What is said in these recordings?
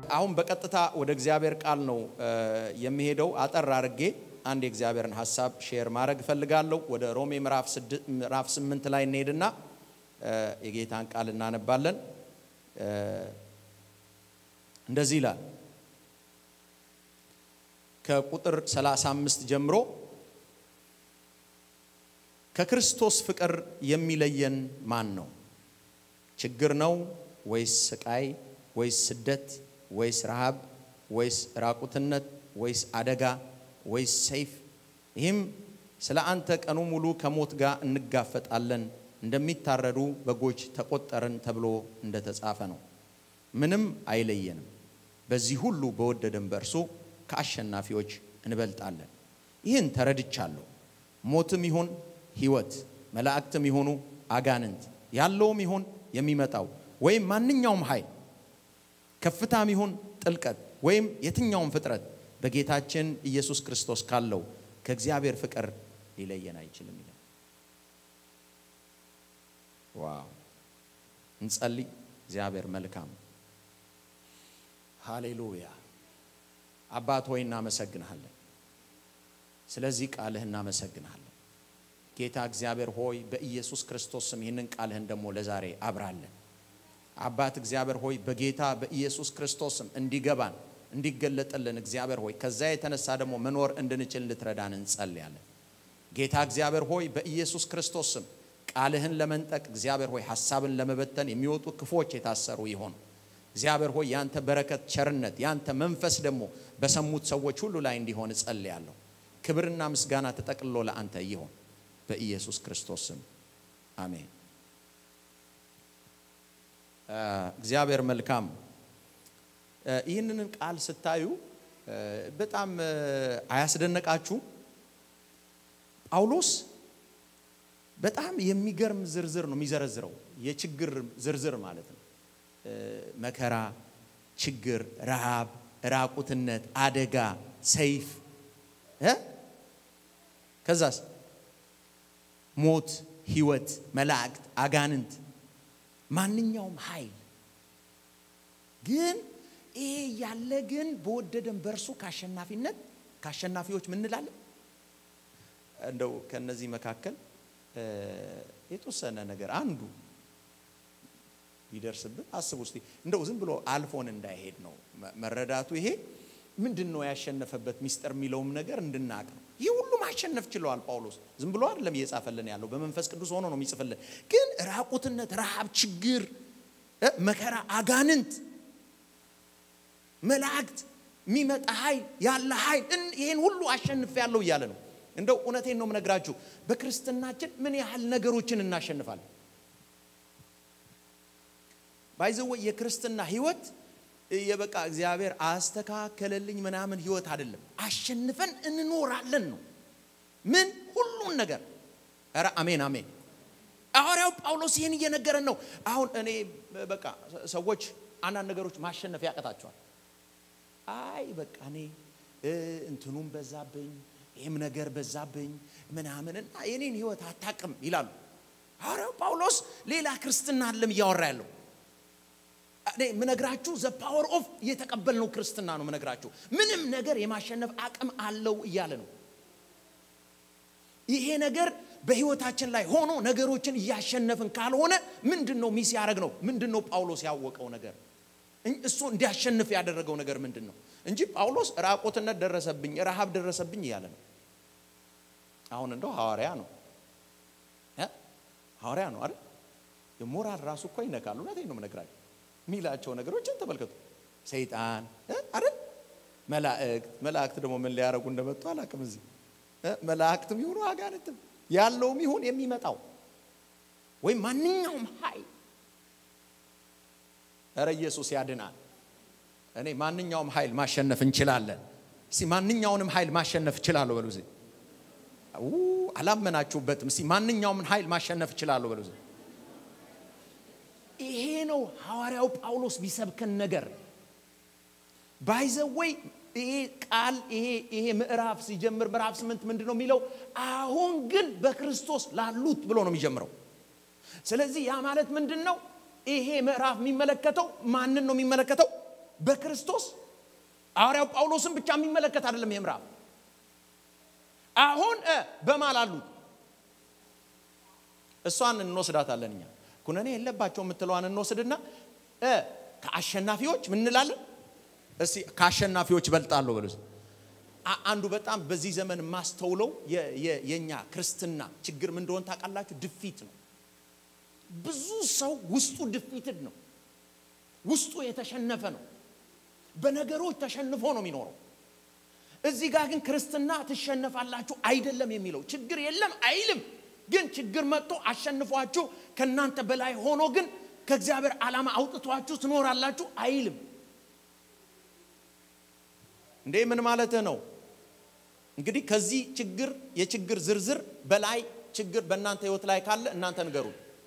አሁን በቀጥታ ወደ እግዚአብሔር ቃል ነው የሚሄደው። አጠር አድርጌ አንድ የእግዚአብሔርን ሀሳብ ሼር ማድረግ እፈልጋለሁ። ወደ ሮሜ ምዕራፍ ስምንት ላይ እንሄድና የጌታን ቃል እናነባለን። እንደዚህ ይላል ከቁጥር 35 ጀምሮ ከክርስቶስ ፍቅር የሚለየን ማን ነው? ችግር ነው ወይስ ስቃይ ወይስ ስደት ወይስ ረሃብ ወይስ ራቁትነት ወይስ አደጋ ወይስ ሰይፍ? ይህም ስለ አንተ ቀኑ ሙሉ ከሞት ጋር እንጋፈጣለን፣ እንደሚታረዱ በጎች ተቆጠርን ተብሎ እንደተጻፈ ነው። ምንም አይለየንም። በዚህ ሁሉ በወደደን በእርሱ ከአሸናፊዎች እንበልጣለን። ይህን ተረድቻለሁ። ሞትም ይሁን ሕይወት፣ መላእክትም ይሆኑ አጋንንት፣ ያለውም ይሁን የሚመጣው ወይም ማንኛውም ኃይል ከፍታም ይሁን ጥልቀት ወይም የትኛውም ፍጥረት በጌታችን ኢየሱስ ክርስቶስ ካለው ከእግዚአብሔር ፍቅር ሊለየን አይችልም ይላል። ዋው! እንጸልይ። እግዚአብሔር መልካም። ሃሌሉያ። አባት ሆይ እናመሰግንሃለን። ስለዚህ ቃልህ እናመሰግንሃለን። ጌታ እግዚአብሔር ሆይ በኢየሱስ ክርስቶስ ስም ይህንን ቃልህን ደግሞ ለዛሬ አብራለን። አባት እግዚአብሔር ሆይ በጌታ በኢየሱስ ክርስቶስ ስም እንዲገባን እንዲገለጥልን እግዚአብሔር ሆይ ከዛ የተነሳ ደግሞ መኖር እንድንችል እንድትረዳን እንጸልያለን። ጌታ እግዚአብሔር ሆይ በኢየሱስ ክርስቶስ ስም ቃልህን ለመንጠቅ እግዚአብሔር ሆይ ሀሳብን ለመበተን የሚወጡ ክፎች የታሰሩ ይሆኑ። እግዚአብሔር ሆይ ያንተ በረከት፣ ቸርነት፣ ያንተ መንፈስ ደግሞ በሰሙት ሰዎች ሁሉ ላይ እንዲሆን እጸልያለሁ። ክብርና ምስጋና ተጠቅልሎ ለአንተ ይሆን በኢየሱስ ክርስቶስ ስም አሜን። እግዚአብሔር መልካም። ይህንን ቃል ስታዩ በጣም አያስደነቃችሁም? ጳውሎስ በጣም የሚገርም ዝርዝር ነው የሚዘረዝረው፣ የችግር ዝርዝር ማለት ነው። መከራ፣ ችግር፣ ረሃብ፣ ራቁትነት፣ አደጋ፣ ሰይፍ ከዛስ ሞት፣ ህይወት፣ መላእክት፣ አጋንንት፣ ማንኛውም ኃይል ግን ይሄ ያለ ግን በወደደን በእርሱ ከአሸናፊነት ከአሸናፊዎች ምን እንላለን? እንደው ከነዚህ መካከል የተወሰነ ነገር አንዱ ቢደርስብን አስቡ እስቲ። እንደው ዝም ብሎ አልፎን እንዳይሄድ ነው መረዳቱ። ይሄ ምንድን ነው ያሸነፈበት ሚስጥር የሚለውም ነገር እንድናቅ ነው። ይህ ሁሉ ማሸነፍ ችለዋል ጳውሎስ። ዝም ብሎ አይደለም እየጻፈልን ያለው በመንፈስ ቅዱስ ሆኖ ነው የሚጽፍልን። ግን ራቁትነት፣ ረሃብ፣ ችግር፣ መከራ፣ አጋንንት፣ መላእክት፣ የሚመጣ ኃይል ያለ ኃይል ይህን ሁሉ አሸንፍ ያለው እያለ ነው። እንደው እውነቴን ነው የምነግራችሁ በክርስትናችን ምን ያህል ነገሮችን እናሸንፋለን። ባይዘወ የክርስትና ህይወት የበቃ እግዚአብሔር አስተካከለልኝ ምናምን ህይወት አይደለም። አሸንፈን እንኖራለን ነው። ምን ሁሉን ነገር ኧረ አሜን አሜን። ሐዋርያው ጳውሎስ ይህን እየነገረን ነው። አሁን እኔ በቃ ሰዎች አንዳንድ ነገሮች ማሸነፍ ያቀታቸዋል። አይ በቃ እኔ እንትኑም በዛብኝ ይህም ነገር በዛብኝ ምናምንና የኔን ህይወት አታቅም ይላሉ። ሐዋርያው ጳውሎስ ሌላ ክርስትና አለም እያወራ ያለው እኔ ምነግራችሁ ዘ ፓወር ኦፍ የተቀበልነው ክርስትና ነው ምነግራችሁ። ምንም ነገር የማሸነፍ አቅም አለው እያለ ነው። ይሄ ነገር በህይወታችን ላይ ሆኖ ነገሮችን እያሸነፍን ካልሆነ ምንድን ነው ሚስ ያደረግ ነው? ምንድን ነው ጳውሎስ ያወቀው ነገር? እሱ እንዲያሸንፍ ያደረገው ነገር ምንድን ነው? እንጂ ጳውሎስ ራቆትነት ደረሰብኝ፣ ረሃብ ደረሰብኝ እያለ ነው። አሁን እንደው ሐዋርያ ነው ሐዋርያ ነው አይደል? የሞራል ራሱ እኮ ይነካል። እውነቴን ነው የምነግራችሁ የሚላቸው ነገሮችን ተመልከቱ። ሰይጣን አይደል? መላእክት መላእክት ደግሞ ምን ሊያደርጉ እንደመጡ አላውቅም። እዚህ መላእክትም ይሁኑ አጋንንትም ያለውም ይሁን የሚመጣው ወይም ማንኛውም ኃይል እረ ኢየሱስ ያድናል። እኔ ማንኛውም ኃይል ማሸነፍ እንችላለን። እስቲ ማንኛውንም ኃይል ማሸነፍ እችላለሁ በሉ። እዚህ አላመናችሁበትም። እስቲ ማንኛውም ኃይል ማሸነፍ እችላለሁ በሉ። እዚህ ይሄ ነው ሐዋርያው ጳውሎስ ቢሰብከን ነገር ባይዘወይ ይሄ ቃል ይሄ ይሄ ምዕራፍ ሲጀምር ምዕራፍ ስምንት ምንድን ነው የሚለው? አሁን ግን በክርስቶስ ላሉት ብሎ ነው የሚጀምረው። ስለዚህ ያ ማለት ምንድን ነው? ይሄ ምዕራፍ የሚመለከተው ማንን ነው የሚመለከተው? በክርስቶስ ሐዋርያው ጳውሎስን ብቻ የሚመለከት አይደለም። ይህ ምዕራፍ አሁን እ በማል አሉት እሷን እንወስዳታለን እኛ ኩነኔ የለባቸው የምትለዋን እንወስድና እ ከአሸናፊዎች ምን እንላለን? እስቲ ከአሸናፊዎች እበልጣለሁ በሉ። አ- አንዱ በጣም በዚህ ዘመን ማስተውለው የ- የ- የኛ ክርስትና ችግር ምን እንደሆነ ታውቃላችሁ? ድፊት ነው። ብዙ ሰው ውስጡ ድፊትድ ነው። ውስጡ የተሸነፈ ነው። በነገሮች ተሸንፎ ነው የሚኖረው። እዚህ ጋር ግን ክርስትና ትሸነፋላችሁ አይደለም የሚለው ችግር የለም አይልም። ግን ችግር መጥቶ አሸንፏችሁ ከእናንተ በላይ ሆኖ ግን ከእግዚአብሔር ዓላማ አውጥቷችሁ ትኖራላችሁ አይልም። እንዴ ምን ማለትህ ነው? እንግዲህ ከዚህ ችግር የችግር ዝርዝር በላይ ችግር በእናንተ ህይወት ላይ ካለ እናንተ ንገሩ።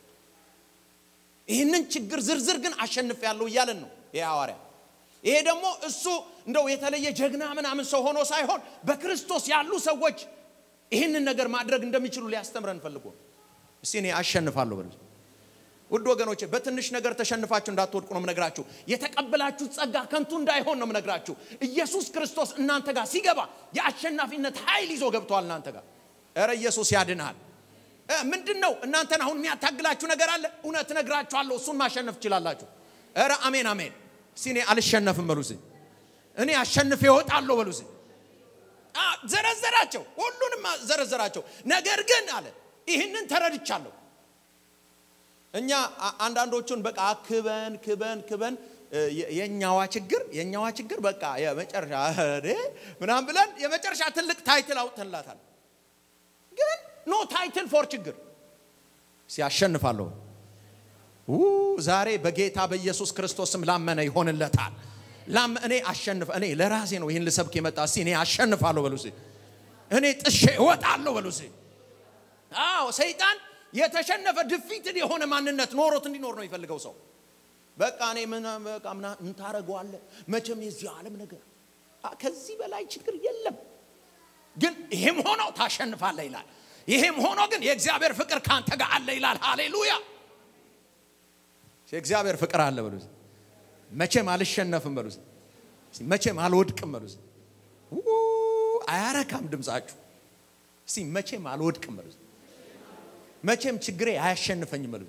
ይህንን ችግር ዝርዝር ግን አሸንፍ ያለው እያለን ነው ይህ ሐዋርያ። ይሄ ደግሞ እሱ እንደው የተለየ ጀግና ምናምን ሰው ሆኖ ሳይሆን በክርስቶስ ያሉ ሰዎች ይህንን ነገር ማድረግ እንደሚችሉ ሊያስተምረን ፈልጎ ነው። እስቲ እኔ አሸንፋለሁ በሉ። ውድ ወገኖቼ በትንሽ ነገር ተሸንፋችሁ እንዳትወድቁ ነው ምነግራችሁ። የተቀበላችሁ ጸጋ ከንቱ እንዳይሆን ነው ምነግራችሁ። ኢየሱስ ክርስቶስ እናንተ ጋር ሲገባ የአሸናፊነት ኃይል ይዞ ገብተዋል እናንተ ጋር። ኧረ ኢየሱስ ያድናል። እ ምንድን ነው እናንተን አሁን የሚያታግላችሁ ነገር አለ? እውነት እነግራችኋለሁ፣ እሱን ማሸነፍ ትችላላችሁ። ኧረ አሜን አሜን። እስቲ እኔ አልሸነፍም በሉ እስቲ። እኔ አሸንፌ እወጣለሁ በሉ እስቲ። አ ዘረዘራቸው፣ ሁሉንም ዘረዘራቸው። ነገር ግን አለ ይህንን ተረድቻለሁ እኛ አ- አንዳንዶቹን በቃ ክበን ክበን ክበን እ፣ የ- የኛዋ ችግር የኛዋ ችግር በቃ የመጨረሻ እዴ ምናምን ብለን የመጨረሻ ትልቅ ታይትል አውጥተንላታል። ግን ኖ ታይትል ፎር ችግር ሲያሸንፋለሁ ው ዛሬ በጌታ በኢየሱስ ክርስቶስም ላመነ ይሆንለታል። ላም እኔ አሸንፍ እኔ ለራሴ ነው ይህን ልሰብክ የመጣ እስቲ እኔ አሸንፋለሁ በሉ እስቲ። እኔ ጥሼ እወጣለሁ በሉ እስቲ። አዎ ሰይጣን የተሸነፈ ድፊትን የሆነ ማንነት ኖሮት እንዲኖር ነው የሚፈልገው ሰው። በቃ እኔ ምን በቃ ምና ምን ታደርገዋለህ? መቼም የዚህ ዓለም ነገር አ፣ ከዚህ በላይ ችግር የለም። ግን ይሄም ሆኖ ታሸንፋለህ ይላል። ይሄም ሆኖ ግን የእግዚአብሔር ፍቅር ካንተ ጋር አለ ይላል። ሃሌሉያ! የእግዚአብሔር ፍቅር አለ በሉ እስቲ። መቼም አልሸነፍም በሉ እስቲ። እስቲ መቼም አልወድቅም በሉ እስቲ። ው አያረካም ድምፃችሁ። እስቲ መቼም አልወድቅም በሉ እስቲ። መቼም ችግሬ አያሸንፈኝም በሉ።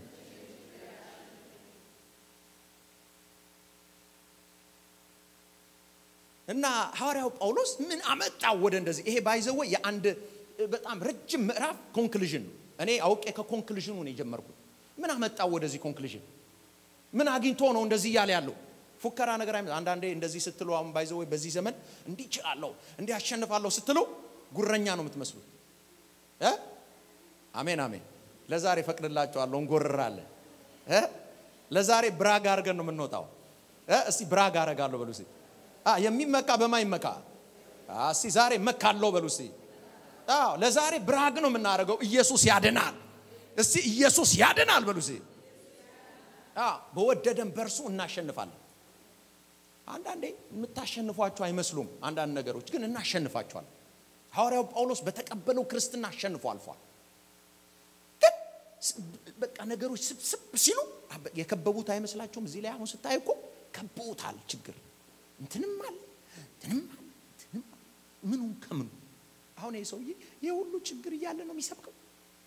እና ሐዋርያው ጳውሎስ ምን አመጣው ወደ እንደዚህ? ይሄ ባይዘወ የአንድ በጣም ረጅም ምዕራፍ ኮንክሉዥን ነው። እኔ አውቄ ከኮንክሉዥኑ ነው የጀመርኩት። ምን አመጣው ወደዚህ ኮንክሉዥን? ምን አግኝቶ ነው እንደዚህ እያለ ያለው? ፉከራ ነገር አይመ አንዳንዴ እንደዚህ ስትሉ አሁን ባይዘወ በዚህ ዘመን እንዲህ እችላለሁ እንዲህ አሸንፋለሁ ስትሉ ጉረኛ ነው የምትመስሉት እ አሜን አሜን። ለዛሬ ፈቅድላቸዋለሁ፣ እንጎርራለን እ ለዛሬ ብራግ አድርገን ነው የምንወጣው እ እስቲ ብራግ አረጋለሁ በሉ እስቲ። አ የሚመካ በማ ይመካ? አ እስቲ ዛሬ መካለሁ በሉ እስቲ። አዎ ለዛሬ ብራግ ነው የምናደርገው። ኢየሱስ ያድናል። እስቲ ኢየሱስ ያድናል በሉ እስቲ። አዎ በወደደን በእርሱ እናሸንፋለን። አንዳንዴ የምታሸንፏቸው አይመስሉም አንዳንድ ነገሮች ግን እናሸንፋቸዋለን። ሐዋርያው ጳውሎስ በተቀበለው ክርስትና አሸንፎ አልፏል። ግን ስ- በቃ ነገሮች ስብስብ ሲሉ አበ- የከበቡት አይመስላችሁም? እዚህ ላይ አሁን ስታይ እኮ ከበውታል። ችግር እንትንም አለ እንትንም አለ እንትንም አለ። ምኑን ከምኑ አሁን ይህ ሰውዬ ይህ ሁሉ ችግር እያለ ነው የሚሰብከው።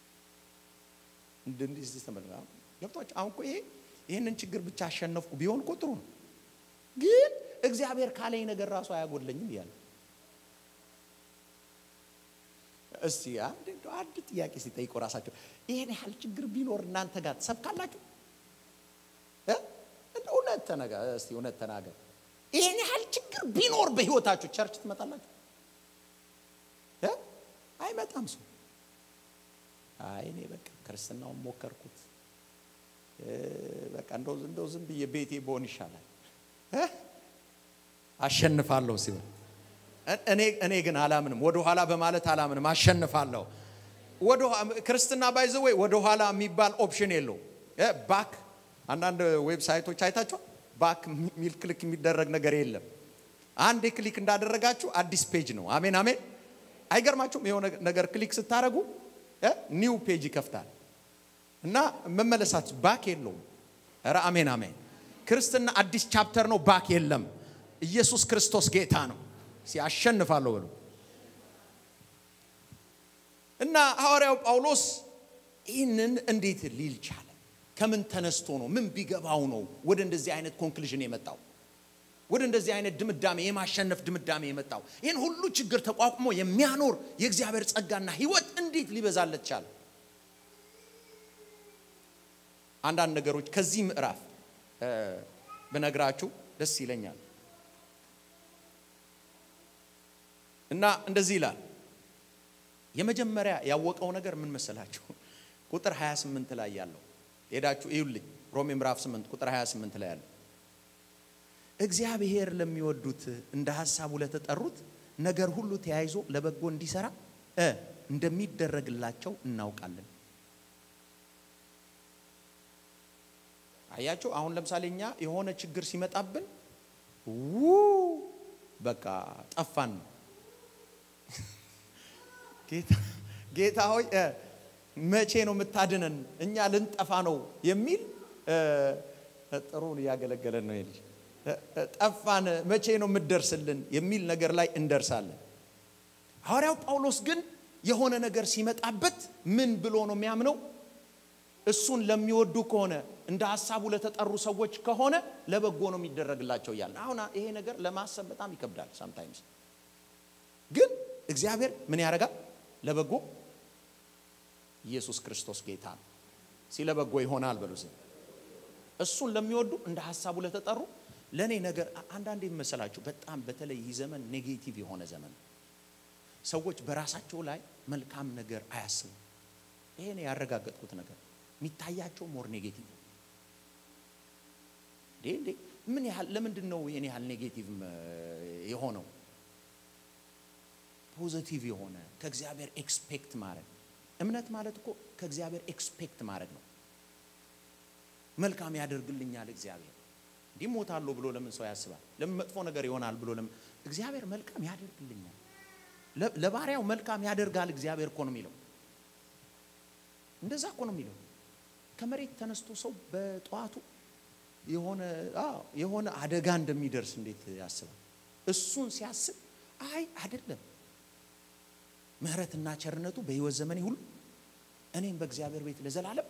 እንደ- እንዲህ እስቲ ተመልከቱ። አሁን ገብቷችሁ አሁን እኮ ይሄ ይህንን ችግር ብቻ አሸነፍኩ ቢሆን እኮ ጥሩ ነው። ግን እግዚአብሔር ካለኝ ነገር ራሱ አያጎድለኝም እያለ እስቲ አንድ እንደው አንድ ጥያቄ ሲጠይቁ ራሳቸው ይሄን ያህል ችግር ቢኖር እናንተ ጋር ትሰብካላችሁ? እ? እንደው እውነት ተነጋ እስቲ እውነት ተናገር። ይሄን ያህል ችግር ቢኖር በህይወታችሁ ቸርች ትመጣላችሁ? እ? አይመጣም ሰው። አይ እኔ በቃ ክርስትናውን ሞከርኩት እ፣ በቃ እንደው እንደው ዝም ብዬ ቤቴ በሆን ይሻላል እ? አሸንፋለሁ ሲሆን እኔ እኔ ግን አላምንም። ወደ ኋላ በማለት አላምንም። አሸንፋለሁ። ወደ ክርስትና ባይዘ ወይ ወደ ኋላ የሚባል ኦፕሽን የለው። ባክ አንዳንድ ዌብሳይቶች አይታችኋል። ባክ ሚል ክሊክ የሚደረግ ነገር የለም። አንድ ክሊክ እንዳደረጋችሁ አዲስ ፔጅ ነው። አሜን አሜን። አይገርማችሁም? የሆነ ነገር ክሊክ ስታደርጉ ኒው ፔጅ ይከፍታል እና መመለሳት ባክ የለውም። ኧረ አሜን አሜን። ክርስትና አዲስ ቻፕተር ነው። ባክ የለም። ኢየሱስ ክርስቶስ ጌታ ነው። ሲያሸንፋለሁ ብሎ እና ሐዋርያው ጳውሎስ ይህንን እንዴት ሊል ቻለ? ከምን ተነስቶ ነው? ምን ቢገባው ነው ወደ እንደዚህ አይነት ኮንክሉዥን የመጣው? ወደ እንደዚህ አይነት ድምዳሜ የማሸነፍ ድምዳሜ የመጣው? ይህን ሁሉ ችግር ተቋቁሞ የሚያኖር የእግዚአብሔር ጸጋና ሕይወት እንዴት ሊበዛለት ቻለ? አንዳንድ ነገሮች ከዚህ ምዕራፍ ብነግራችሁ ደስ ይለኛል እና እንደዚህ ይላል። የመጀመሪያ ያወቀው ነገር ምን መሰላችሁ? ቁጥር 28 ላይ ያለው ሄዳችሁ እዩልኝ። ሮሜ ምዕራፍ 8 ቁጥር 28 ላይ ያለው እግዚአብሔር ለሚወዱት እንደ ሐሳቡ ለተጠሩት ነገር ሁሉ ተያይዞ ለበጎ እንዲሰራ እ እንደሚደረግላቸው እናውቃለን። አያችሁ፣ አሁን ለምሳሌ እኛ የሆነ ችግር ሲመጣብን ው በቃ ጠፋን ነው ጌታ ሆይ መቼ ነው የምታድነን? እኛ ልንጠፋ ነው የሚል ጥሩን እያገለገለን ነው። ልጅ ጠፋን፣ መቼ ነው የምትደርስልን የሚል ነገር ላይ እንደርሳለን። ሐዋርያው ጳውሎስ ግን የሆነ ነገር ሲመጣበት ምን ብሎ ነው የሚያምነው? እሱን ለሚወዱ ከሆነ እንደ ሀሳቡ ለተጠሩ ሰዎች ከሆነ ለበጎ ነው የሚደረግላቸው እያለ አሁን ይሄ ነገር ለማሰብ በጣም ይከብዳል። ሳምታይምስ ግን እግዚአብሔር ምን ያደርጋል? ለበጎ ኢየሱስ ክርስቶስ ጌታ ነው። ሲለ በጎ ይሆናል በሉ። እሱን ለሚወዱ እንደ ሀሳቡ ለተጠሩ ለእኔ ነገር አንዳንዴ መሰላችሁ በጣም በተለይ ይህ ዘመን ኔጌቲቭ የሆነ ዘመን ነው። ሰዎች በራሳቸው ላይ መልካም ነገር አያስቡም። ይሄን ያረጋገጥኩት ነገር የሚታያቸው ሞር ኔጌቲቭ ነው። እንዴ እንዴ ምን ያህል ለምንድን ነው ይህን ያህል ኔጌቲቭ የሆነው? ፖዘቲቭ የሆነ ከእግዚአብሔር ኤክስፔክት ማድረግ እምነት ማለት እኮ ከእግዚአብሔር ኤክስፔክት ማድረግ ነው። መልካም ያደርግልኛል እግዚአብሔር እንዲህ ሞታለሁ ብሎ ለምን ሰው ያስባል? ለምን መጥፎ ነገር ይሆናል ብሎ ለምን እግዚአብሔር መልካም ያደርግልኛል። ለባሪያው መልካም ያደርጋል እግዚአብሔር እኮ ነው የሚለው። እንደዛ እኮ ነው የሚለው። ከመሬት ተነስቶ ሰው በጠዋቱ የሆነ የሆነ አደጋ እንደሚደርስ እንዴት ያስባል? እሱን ሲያስብ አይ አይደለም ምሕረትና ቸርነቱ በሕይወት ዘመኔ ሁሉ እኔም በእግዚአብሔር ቤት ለዘላለም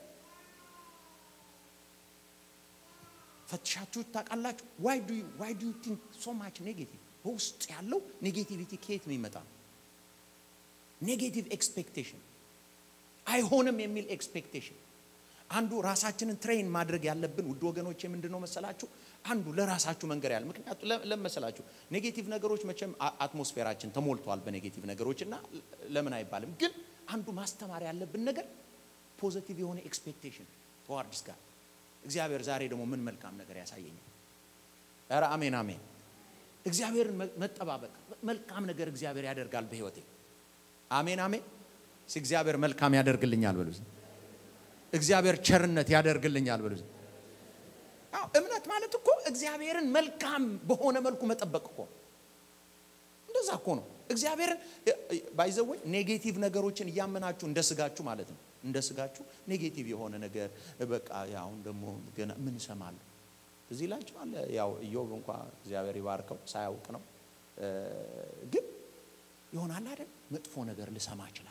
ፈትሻችሁ ታውቃላችሁ። ዋይ ዱ ዋይ ዱ ዩ ቲንክ ሶ ማች ኔጌቲቭ በውስጥ ያለው ኔጌቲቪቲ ከየት ነው የሚመጣ? ኔጌቲቭ ኤክስፔክቴሽን አይሆንም የሚል ኤክስፔክቴሽን። አንዱ ራሳችንን ትሬን ማድረግ ያለብን ውድ ወገኖች ምንድን ነው መሰላችሁ? አንዱ ለራሳችሁ መንገር ያለ ምክንያቱ ለምን መሰላችሁ? ኔጌቲቭ ነገሮች መቼም አትሞስፌራችን ተሞልቷል በኔጌቲቭ ነገሮች እና ለምን አይባልም። ግን አንዱ ማስተማር ያለብን ነገር ፖዘቲቭ የሆነ ኤክስፔክቴሽን ተዋርድስ ጋር እግዚአብሔር ዛሬ ደግሞ ምን መልካም ነገር ያሳየኛል? ኧረ አሜን አሜን። እግዚአብሔርን መጠባበቅ መልካም ነገር እግዚአብሔር ያደርጋል በህይወቴ። አሜን አሜን። እግዚአብሔር መልካም ያደርግልኛል በሉ። እግዚአብሔር ቸርነት ያደርግልኛል በሉ። እምነት ማለት እኮ እግዚአብሔርን መልካም በሆነ መልኩ መጠበቅ እኮ እንደዛ እኮ ነው። እግዚአብሔርን ባይዘወይ ኔጌቲቭ ነገሮችን እያመናችሁ እንደ ስጋችሁ ማለት ነው እንደ ስጋችሁ ኔጌቲቭ የሆነ ነገር በቃ አሁን ደግሞ ገና ምን እሰማለሁ እዚህ ይላችኋል። ያው ኢዮብ እንኳ እግዚአብሔር ይባርከው ሳያውቅ ነው። ግን ይሆናል አይደል መጥፎ ነገር ልሰማ እችላለሁ።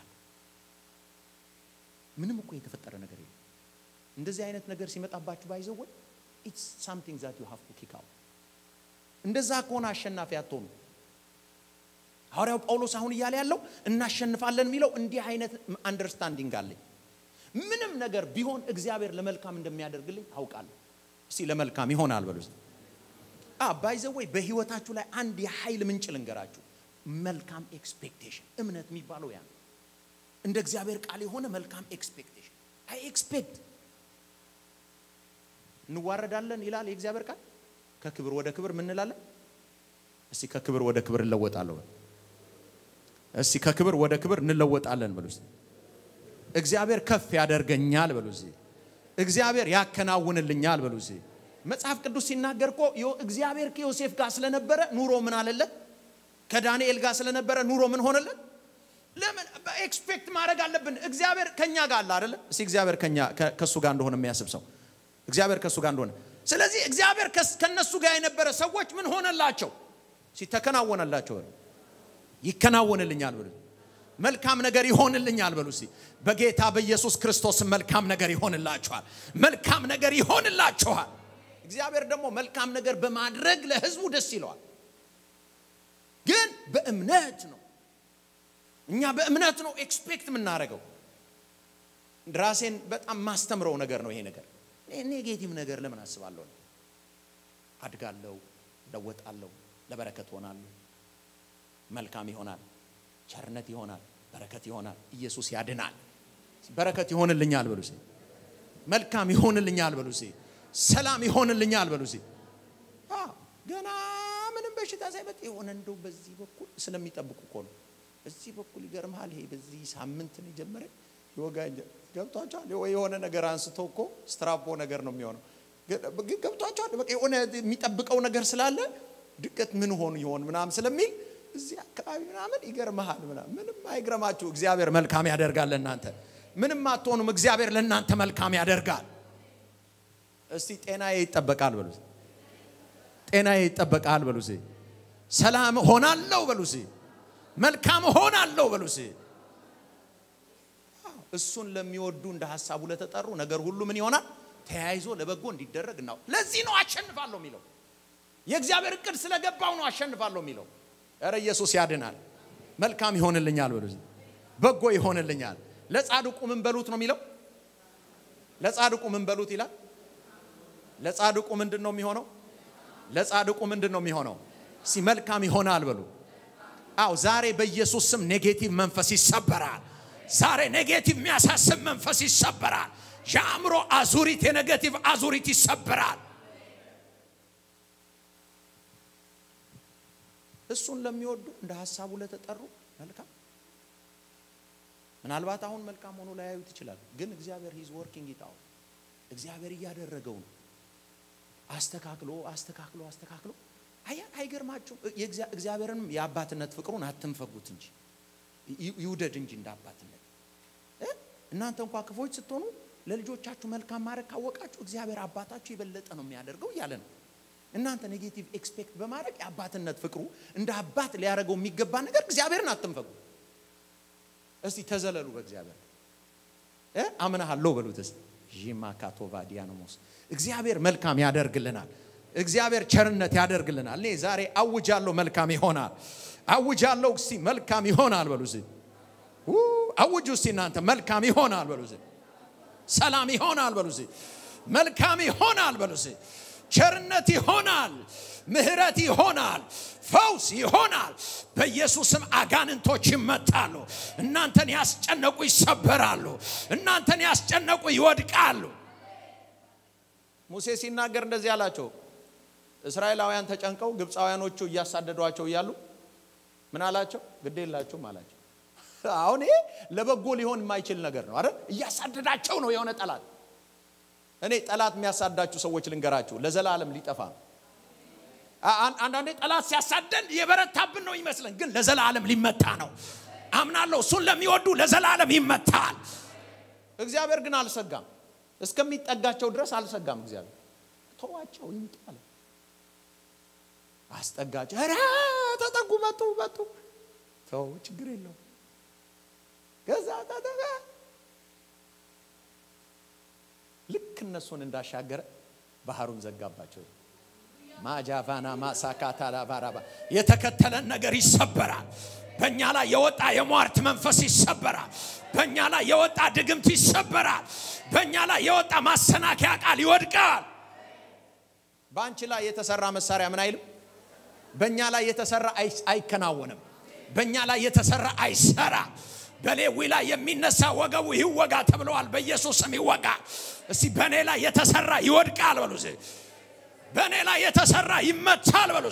ምንም እኮ የተፈጠረ ነገር የለም። እንደዚህ አይነት ነገር ሲመጣባችሁ ባይዘወይ ኢትስ ሳምቲንግ ዛት ዩ ሃቭ ቱ ኪክ አውት። እንደዛ ከሆነ አሸናፊ አትሆኑ። ሐዋርያው ጳውሎስ አሁን እያለ ያለው እናሸንፋለን የሚለው እንዲህ አይነት አንደርስታንዲንግ አለኝ። ምንም ነገር ቢሆን እግዚአብሔር ለመልካም እንደሚያደርግልኝ አውቃለሁ። እስቲ ለመልካም ይሆናል በሉ። ባይዘወይ በህይወታችሁ ላይ አንድ የኃይል ምንጭ ልንገራችሁ። መልካም ኤክስፔክቴሽን እምነት የሚባለው ያ እንደ እግዚአብሔር ቃል የሆነ መልካም ኤክስፔክቴሽን አይ ኤክስፔክት እንዋረዳለን ይላል የእግዚአብሔር ቃል። ከክብር ወደ ክብር ምን እንላለን? እስቲ ከክብር ወደ ክብር እንለወጣለሁ። እስቲ ከክብር ወደ ክብር እንለወጣለን በሉ። እግዚአብሔር ከፍ ያደርገኛል በሉ። እግዚአብሔር ያከናውንልኛል በሉ። መጽሐፍ ቅዱስ ሲናገር እኮ እግዚአብሔር ከዮሴፍ ጋር ስለነበረ ኑሮ ምን አለለት? ከዳንኤል ጋር ስለነበረ ኑሮ ምን ሆነለት? ለምን ኤክስፔክት ማድረግ አለብን? እግዚአብሔር ከኛ ጋር አለ አይደለ? እስቲ እግዚአብሔር ከኛ ከሱ ጋር እንደሆነ የሚያስብ ሰው እግዚአብሔር ከሱ ጋር እንደሆነ ስለዚህ እግዚአብሔር ከነሱ ጋር የነበረ ሰዎች ምን ሆነላቸው? ሲተከናወነላቸው በሉ ይከናወንልኛል በሉ መልካም ነገር ይሆንልኛል በሉ እስቲ በጌታ በኢየሱስ ክርስቶስ መልካም ነገር ይሆንላችኋል መልካም ነገር ይሆንላችኋል እግዚአብሔር ደግሞ መልካም ነገር በማድረግ ለህዝቡ ደስ ይለዋል ግን በእምነት ነው እኛ በእምነት ነው ኤክስፔክት የምናደርገው ራሴን በጣም ማስተምረው ነገር ነው ይሄ ነገር ኔጌቲቭ ነገር ለምን አስባለሁ አድጋለሁ ለወጣለሁ ለበረከት ሆናለሁ መልካም ይሆናል ቸርነት ይሆናል በረከት ይሆናል ኢየሱስ ያድናል በረከት ይሆንልኛል በሉ መልካም ይሆንልኛል በሉ ሰላም ይሆንልኛል በሉ ገና ምንም በሽታ ሳይመጥ የሆነ እንደው በዚህ በኩል ስለሚጠብቁ እኮ ነው በዚህ በኩል ይገርምሃል ይሄ በዚህ ሳምንት ነው የጀመረ ይወጋኝ ገብቷቸዋል የሆነ ነገር አንስቶ እኮ ስትራፖ ነገር ነው የሚሆነው ግን ገብቷቸዋል በቃ የሆነ የሚጠብቀው ነገር ስላለ ድቀት ምን ሆኑ ይሆን ምናምን ስለሚል እዚህ አካባቢ ምናምን ይገርመሃል ምናምን ምንም አይግረማችሁ እግዚአብሔር መልካም ያደርጋል ለእናንተ ምንም አትሆኑም እግዚአብሔር ለእናንተ መልካም ያደርጋል እስቲ ጤናዬ ይጠበቃል በሉ ጤናዬ ይጠበቃል በሉ ሰላም ሆናለሁ በሉ መልካም ሆናለሁ በሉ እሱን ለሚወዱ እንደ ሀሳቡ ለተጠሩ ነገር ሁሉ ምን ይሆናል ተያይዞ ለበጎ እንዲደረግ እናው ለዚህ ነው አሸንፋለሁ የሚለው የእግዚአብሔር እቅድ ስለገባው ነው አሸንፋለሁ የሚለው ረ ኢየሱስ ያድናል መልካም ይሆንልኛል በሉ በጎ ይሆንልኛል ለጻድቁ ምን በሉት ነው የሚለው ለጻድቁ ምን በሉት ይላል ለጻድቁ ምንድን ነው የሚሆነው ለጻድቁ ምንድን ነው የሚሆነው ሲ መልካም ይሆናል በሉ አው ዛሬ በኢየሱስ ስም ኔጌቲቭ መንፈስ ይሰበራል ዛሬ ኔጌቲቭ የሚያሳስብ መንፈስ ይሰበራል የአእምሮ አዙሪት የኔጌቲቭ አዙሪት ይሰበራል እሱን ለሚወዱ እንደ ሀሳቡ ለተጠሩ መልካም ምናልባት አሁን መልካም ሆኖ ላያዩት ይችላል ግን እግዚአብሔር ሂዝ ወርኪንግ ይታው እግዚአብሔር እያደረገው ነው አስተካክሎ አስተካክሎ አስተካክሎ አያ አይገርማችሁም እግዚአብሔርንም የአባትነት ፍቅሩን አትንፈጉት እንጂ ይውደድ እንጂ እንደ አባትነት እናንተ እንኳ ክፎች ስትሆኑ ለልጆቻችሁ መልካም ማድረግ ካወቃችሁ እግዚአብሔር አባታችሁ የበለጠ ነው የሚያደርገው እያለ ነው እናንተ ኔጌቲቭ ኤክስፔክት በማድረግ የአባትነት ፍቅሩ እንደ አባት ሊያደርገው የሚገባ ነገር እግዚአብሔርን አትንፈጉ እስቲ ተዘለሉ በእግዚአብሔር አምናሃለሁ በሉትስ ዢማካቶቫ ዲያኖሞስ እግዚአብሔር መልካም ያደርግልናል እግዚአብሔር ቸርነት ያደርግልናል እኔ ዛሬ አውጃለሁ መልካም ይሆናል አውጃለሁ እስቲ መልካም ይሆናል በሉ አውጁ እስቲ እናንተ መልካም ይሆናል በሉ ሰላም ይሆናል በሉ መልካም ይሆናል በሉ ቸርነት ይሆናል ምህረት ይሆናል ፈውስ ይሆናል በኢየሱስም አጋንንቶች ይመታሉ እናንተን ያስጨነቁ ይሰበራሉ እናንተን ያስጨነቁ ይወድቃሉ ሙሴ ሲናገር እንደዚህ አላቸው እስራኤላውያን ተጨንቀው ግብፃውያኖቹ እያሳደዷቸው እያሉ ምን አላቸው ግድ የላችሁም አላቸው አሁን ይሄ ለበጎ ሊሆን የማይችል ነገር ነው አይደል እያሳደዳቸው ነው የሆነ ጠላት እኔ ጠላት የሚያሳዳችሁ ሰዎች ልንገራችሁ ለዘላለም ሊጠፋ ነው አንዳንዴ ጠላት ሲያሳደን የበረታብን ነው ይመስለን ግን ለዘላለም ሊመታ ነው አምናለሁ እሱን ለሚወዱ ለዘላለም ይመታል እግዚአብሔር ግን አልሰጋም እስከሚጠጋቸው ድረስ አልሰጋም እግዚአብሔር ተዋቸው ይምጣል አስጠጋቸው ኧረ ተጠጉ መጡ መጡ ተው ችግር የለው ከዛ ተጠጋ ልክ እነሱን እንዳሻገረ ባህሩን ዘጋባቸው ማጃቫና ማሳካታ ላባራባ የተከተለን ነገር ይሰበራል በእኛ ላይ የወጣ የሟርት መንፈስ ይሰበራል በእኛ ላይ የወጣ ድግምት ይሰበራል በእኛ ላይ የወጣ ማሰናከያ ቃል ይወድቃል በአንቺ ላይ የተሰራ መሳሪያ ምን አይልም በእኛ ላይ የተሰራ አይከናወንም በእኛ ላይ የተሰራ አይሰራ በሌዊ ላይ የሚነሳ ወገቡ ይወጋ ተብለዋል በኢየሱስ ስም ይወጋ እስቲ በእኔ ላይ የተሰራ ይወድቃል በሉ በእኔ ላይ የተሰራ ይመታል በሉ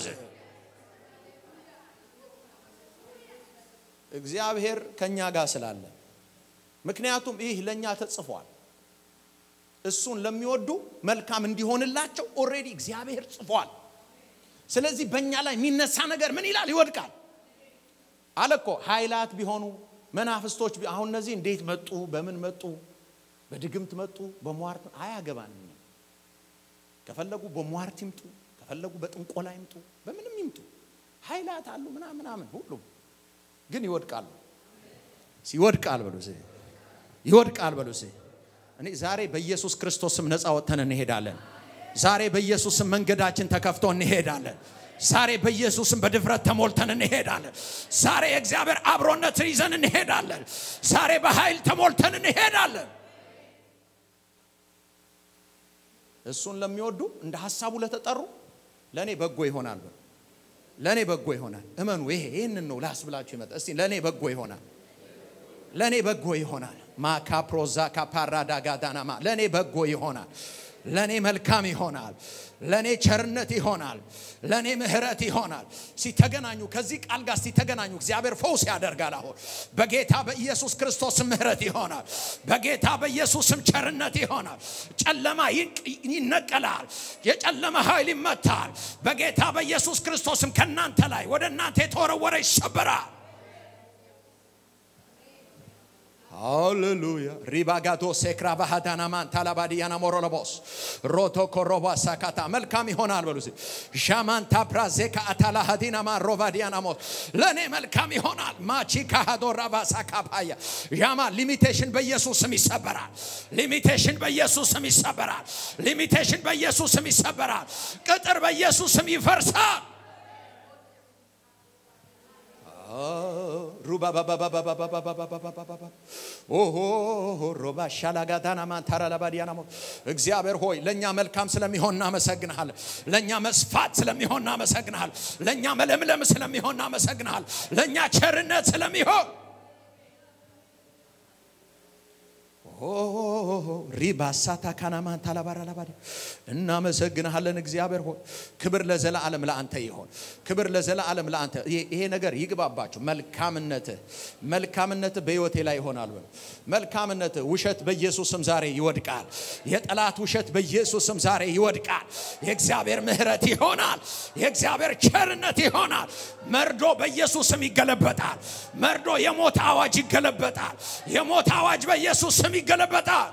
እግዚአብሔር ከእኛ ጋር ስላለ ምክንያቱም ይህ ለእኛ ተጽፏል እሱን ለሚወዱ መልካም እንዲሆንላቸው ኦሬዲ እግዚአብሔር ጽፏል ስለዚህ በእኛ ላይ የሚነሳ ነገር ምን ይላል ይወድቃል አለ እኮ ኃይላት ቢሆኑ መናፍስቶች አሁን እነዚህ እንዴት መጡ በምን መጡ በድግምት መጡ በሟርት አያገባንም ከፈለጉ በሟርት ይምጡ ከፈለጉ በጥንቆላ ይምጡ በምንም ይምጡ ኃይላት አሉ ምናምን ምናምን ሁሉም ግን ይወድቃሉ። ይወድቃል በሉ እስኪ ይወድቃል በሉ እስኪ። እኔ ዛሬ በኢየሱስ ክርስቶስም ነፃ ወጥተን እንሄዳለን። ዛሬ በኢየሱስም መንገዳችን ተከፍቶ እንሄዳለን። ዛሬ በኢየሱስም በድፍረት ተሞልተን እንሄዳለን። ዛሬ የእግዚአብሔር አብሮነትን ይዘን እንሄዳለን። ዛሬ በኃይል ተሞልተን እንሄዳለን። እሱን ለሚወዱ እንደ ሀሳቡ ለተጠሩ ለእኔ በጎ ይሆናል በሉ። ለእኔ በጎ ይሆናል። እመኑ። ይሄ ይህንን ነው ላስብላችሁ ይመጣ። እስቲ ለእኔ በጎ ይሆናል። ለእኔ በጎ ይሆናል። ማካፕሮዛ ካፓራዳ ጋዳናማ ለእኔ በጎ ይሆናል። ለእኔ መልካም ይሆናል። ለእኔ ቸርነት ይሆናል። ለእኔ ምሕረት ይሆናል። ሲተገናኙ ከዚህ ቃል ጋር ሲተገናኙ እግዚአብሔር ፈውስ ያደርጋል። አሁን በጌታ በኢየሱስ ክርስቶስም ምሕረት ይሆናል። በጌታ በኢየሱስም ቸርነት ይሆናል። ጨለማ ይነቀላል። የጨለማ ኃይል ይመታል። በጌታ በኢየሱስ ክርስቶስም ከእናንተ ላይ ወደ እናንተ የተወረወረ ይሰበራል። ሃሌሉያ ሪባጋቶ ሴክራ ባህዳናማን ታላባዲያና ሞሮሎቦስ ሮቶ ኮሮባ ሳካታ መልካም ይሆናል በሉ ዣማንታ ፕራዜካ አታላ ሀዲናማ ሮቫዲያናሞስ ለእኔ መልካም ይሆናል ማቺ ካሃዶ ራባ ሳካፓያ ዣማ ሊሚቴሽን በኢየሱስ ስም ይሰበራል ሊሚቴሽን በኢየሱስ ስም ይሰበራል ሊሚቴሽን በኢየሱስ ስም ይሰበራል ቅጥር በኢየሱስ ስም ይፈርሳል ሮባ ሻላጋዳና ማንታራ ለባዲያናሞ እግዚአብሔር ሆይ ለእኛ መልካም ስለሚሆን እናመሰግንሃል። ለእኛ መስፋት ስለሚሆን እናመሰግንሃል። ለእኛ መለምለም ስለሚሆን እናመሰግንሃል። ለእኛ ቸርነት ስለሚሆን ሪባሳታ ካናማን ታላባራ ላባዲ እናመሰግንሃለን። እግዚአብሔር ሆይ ክብር ለዘላለም ለአንተ ይሆን። ክብር ለዘላለም ለአንተ። ይሄ ነገር ይግባባችሁ። መልካምነትህ መልካምነትህ በሕይወቴ ላይ ይሆናል። በሉ መልካምነትህ ውሸት በኢየሱስም ዛሬ ይወድቃል። የጠላት ውሸት በኢየሱስም ዛሬ ይወድቃል። የእግዚአብሔር ምሕረት ይሆናል። የእግዚአብሔር ቸርነት ይሆናል። መርዶ በኢየሱስም ይገለበጣል። መርዶ የሞት አዋጅ ይገለበጣል። የሞት አዋጅ በኢየሱስ ስም ይገለበጣል።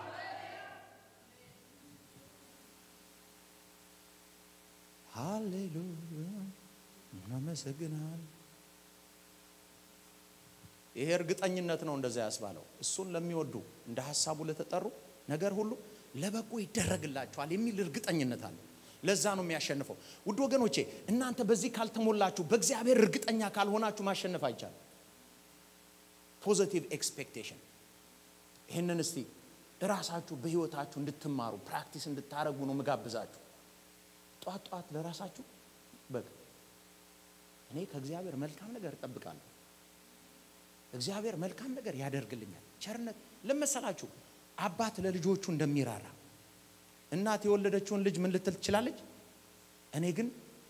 ሃሌሉያ እናመሰግናል። ይሄ እርግጠኝነት ነው እንደዛ ያስባለው። እሱን ለሚወዱ እንደ ሀሳቡ ለተጠሩ ነገር ሁሉ ለበጎ ይደረግላቸዋል የሚል እርግጠኝነት አለ። ለዛ ነው የሚያሸንፈው። ውድ ወገኖቼ እናንተ በዚህ ካልተሞላችሁ፣ በእግዚአብሔር እርግጠኛ ካልሆናችሁ ማሸነፍ አይቻልም። ፖዘቲቭ ኤክስፔክቴሽን ይህንን እስቲ እራሳችሁ በህይወታችሁ እንድትማሩ ፕራክቲስ እንድታደረጉ ነው ምጋብዛችሁ። ጧት ጧት ለራሳችሁ በቃ እኔ ከእግዚአብሔር መልካም ነገር እጠብቃለሁ። እግዚአብሔር መልካም ነገር ያደርግልኛል። ቸርነት ለመሰላችሁ አባት ለልጆቹ እንደሚራራ እናት የወለደችውን ልጅ ምን ልትል ትችላለች? እኔ ግን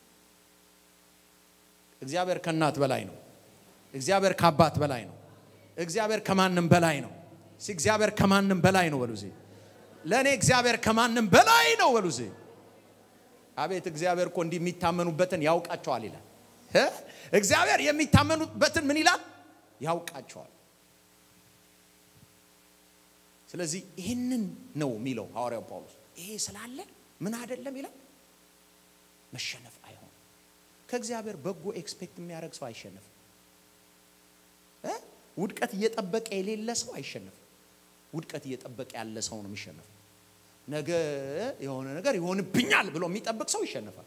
እግዚአብሔር ከእናት በላይ ነው። እግዚአብሔር ከአባት በላይ ነው። እግዚአብሔር ከማንም በላይ ነው። እግዚአብሔር ከማንም በላይ ነው በሉ። ለእኔ እግዚአብሔር ከማንም በላይ ነው በሉ። አቤት እግዚአብሔር እኮ እንዲህ የሚታመኑበትን ያውቃቸዋል ይላል። እግዚአብሔር የሚታመኑበትን ምን ይላል? ያውቃቸዋል። ስለዚህ ይህንን ነው የሚለው ሐዋርያው ጳውሎስ። ይሄ ስላለ ምን አይደለም ይላል፣ መሸነፍ አይሆንም። ከእግዚአብሔር በጎ ኤክስፔክት የሚያደርግ ሰው አይሸነፍም። ውድቀት እየጠበቀ የሌለ ሰው አይሸነፍም። ውድቀት እየጠበቀ ያለ ሰው ነው የሚሸነፈው። ነገ የሆነ ነገር ይሆንብኛል ብሎ የሚጠብቅ ሰው ይሸነፋል።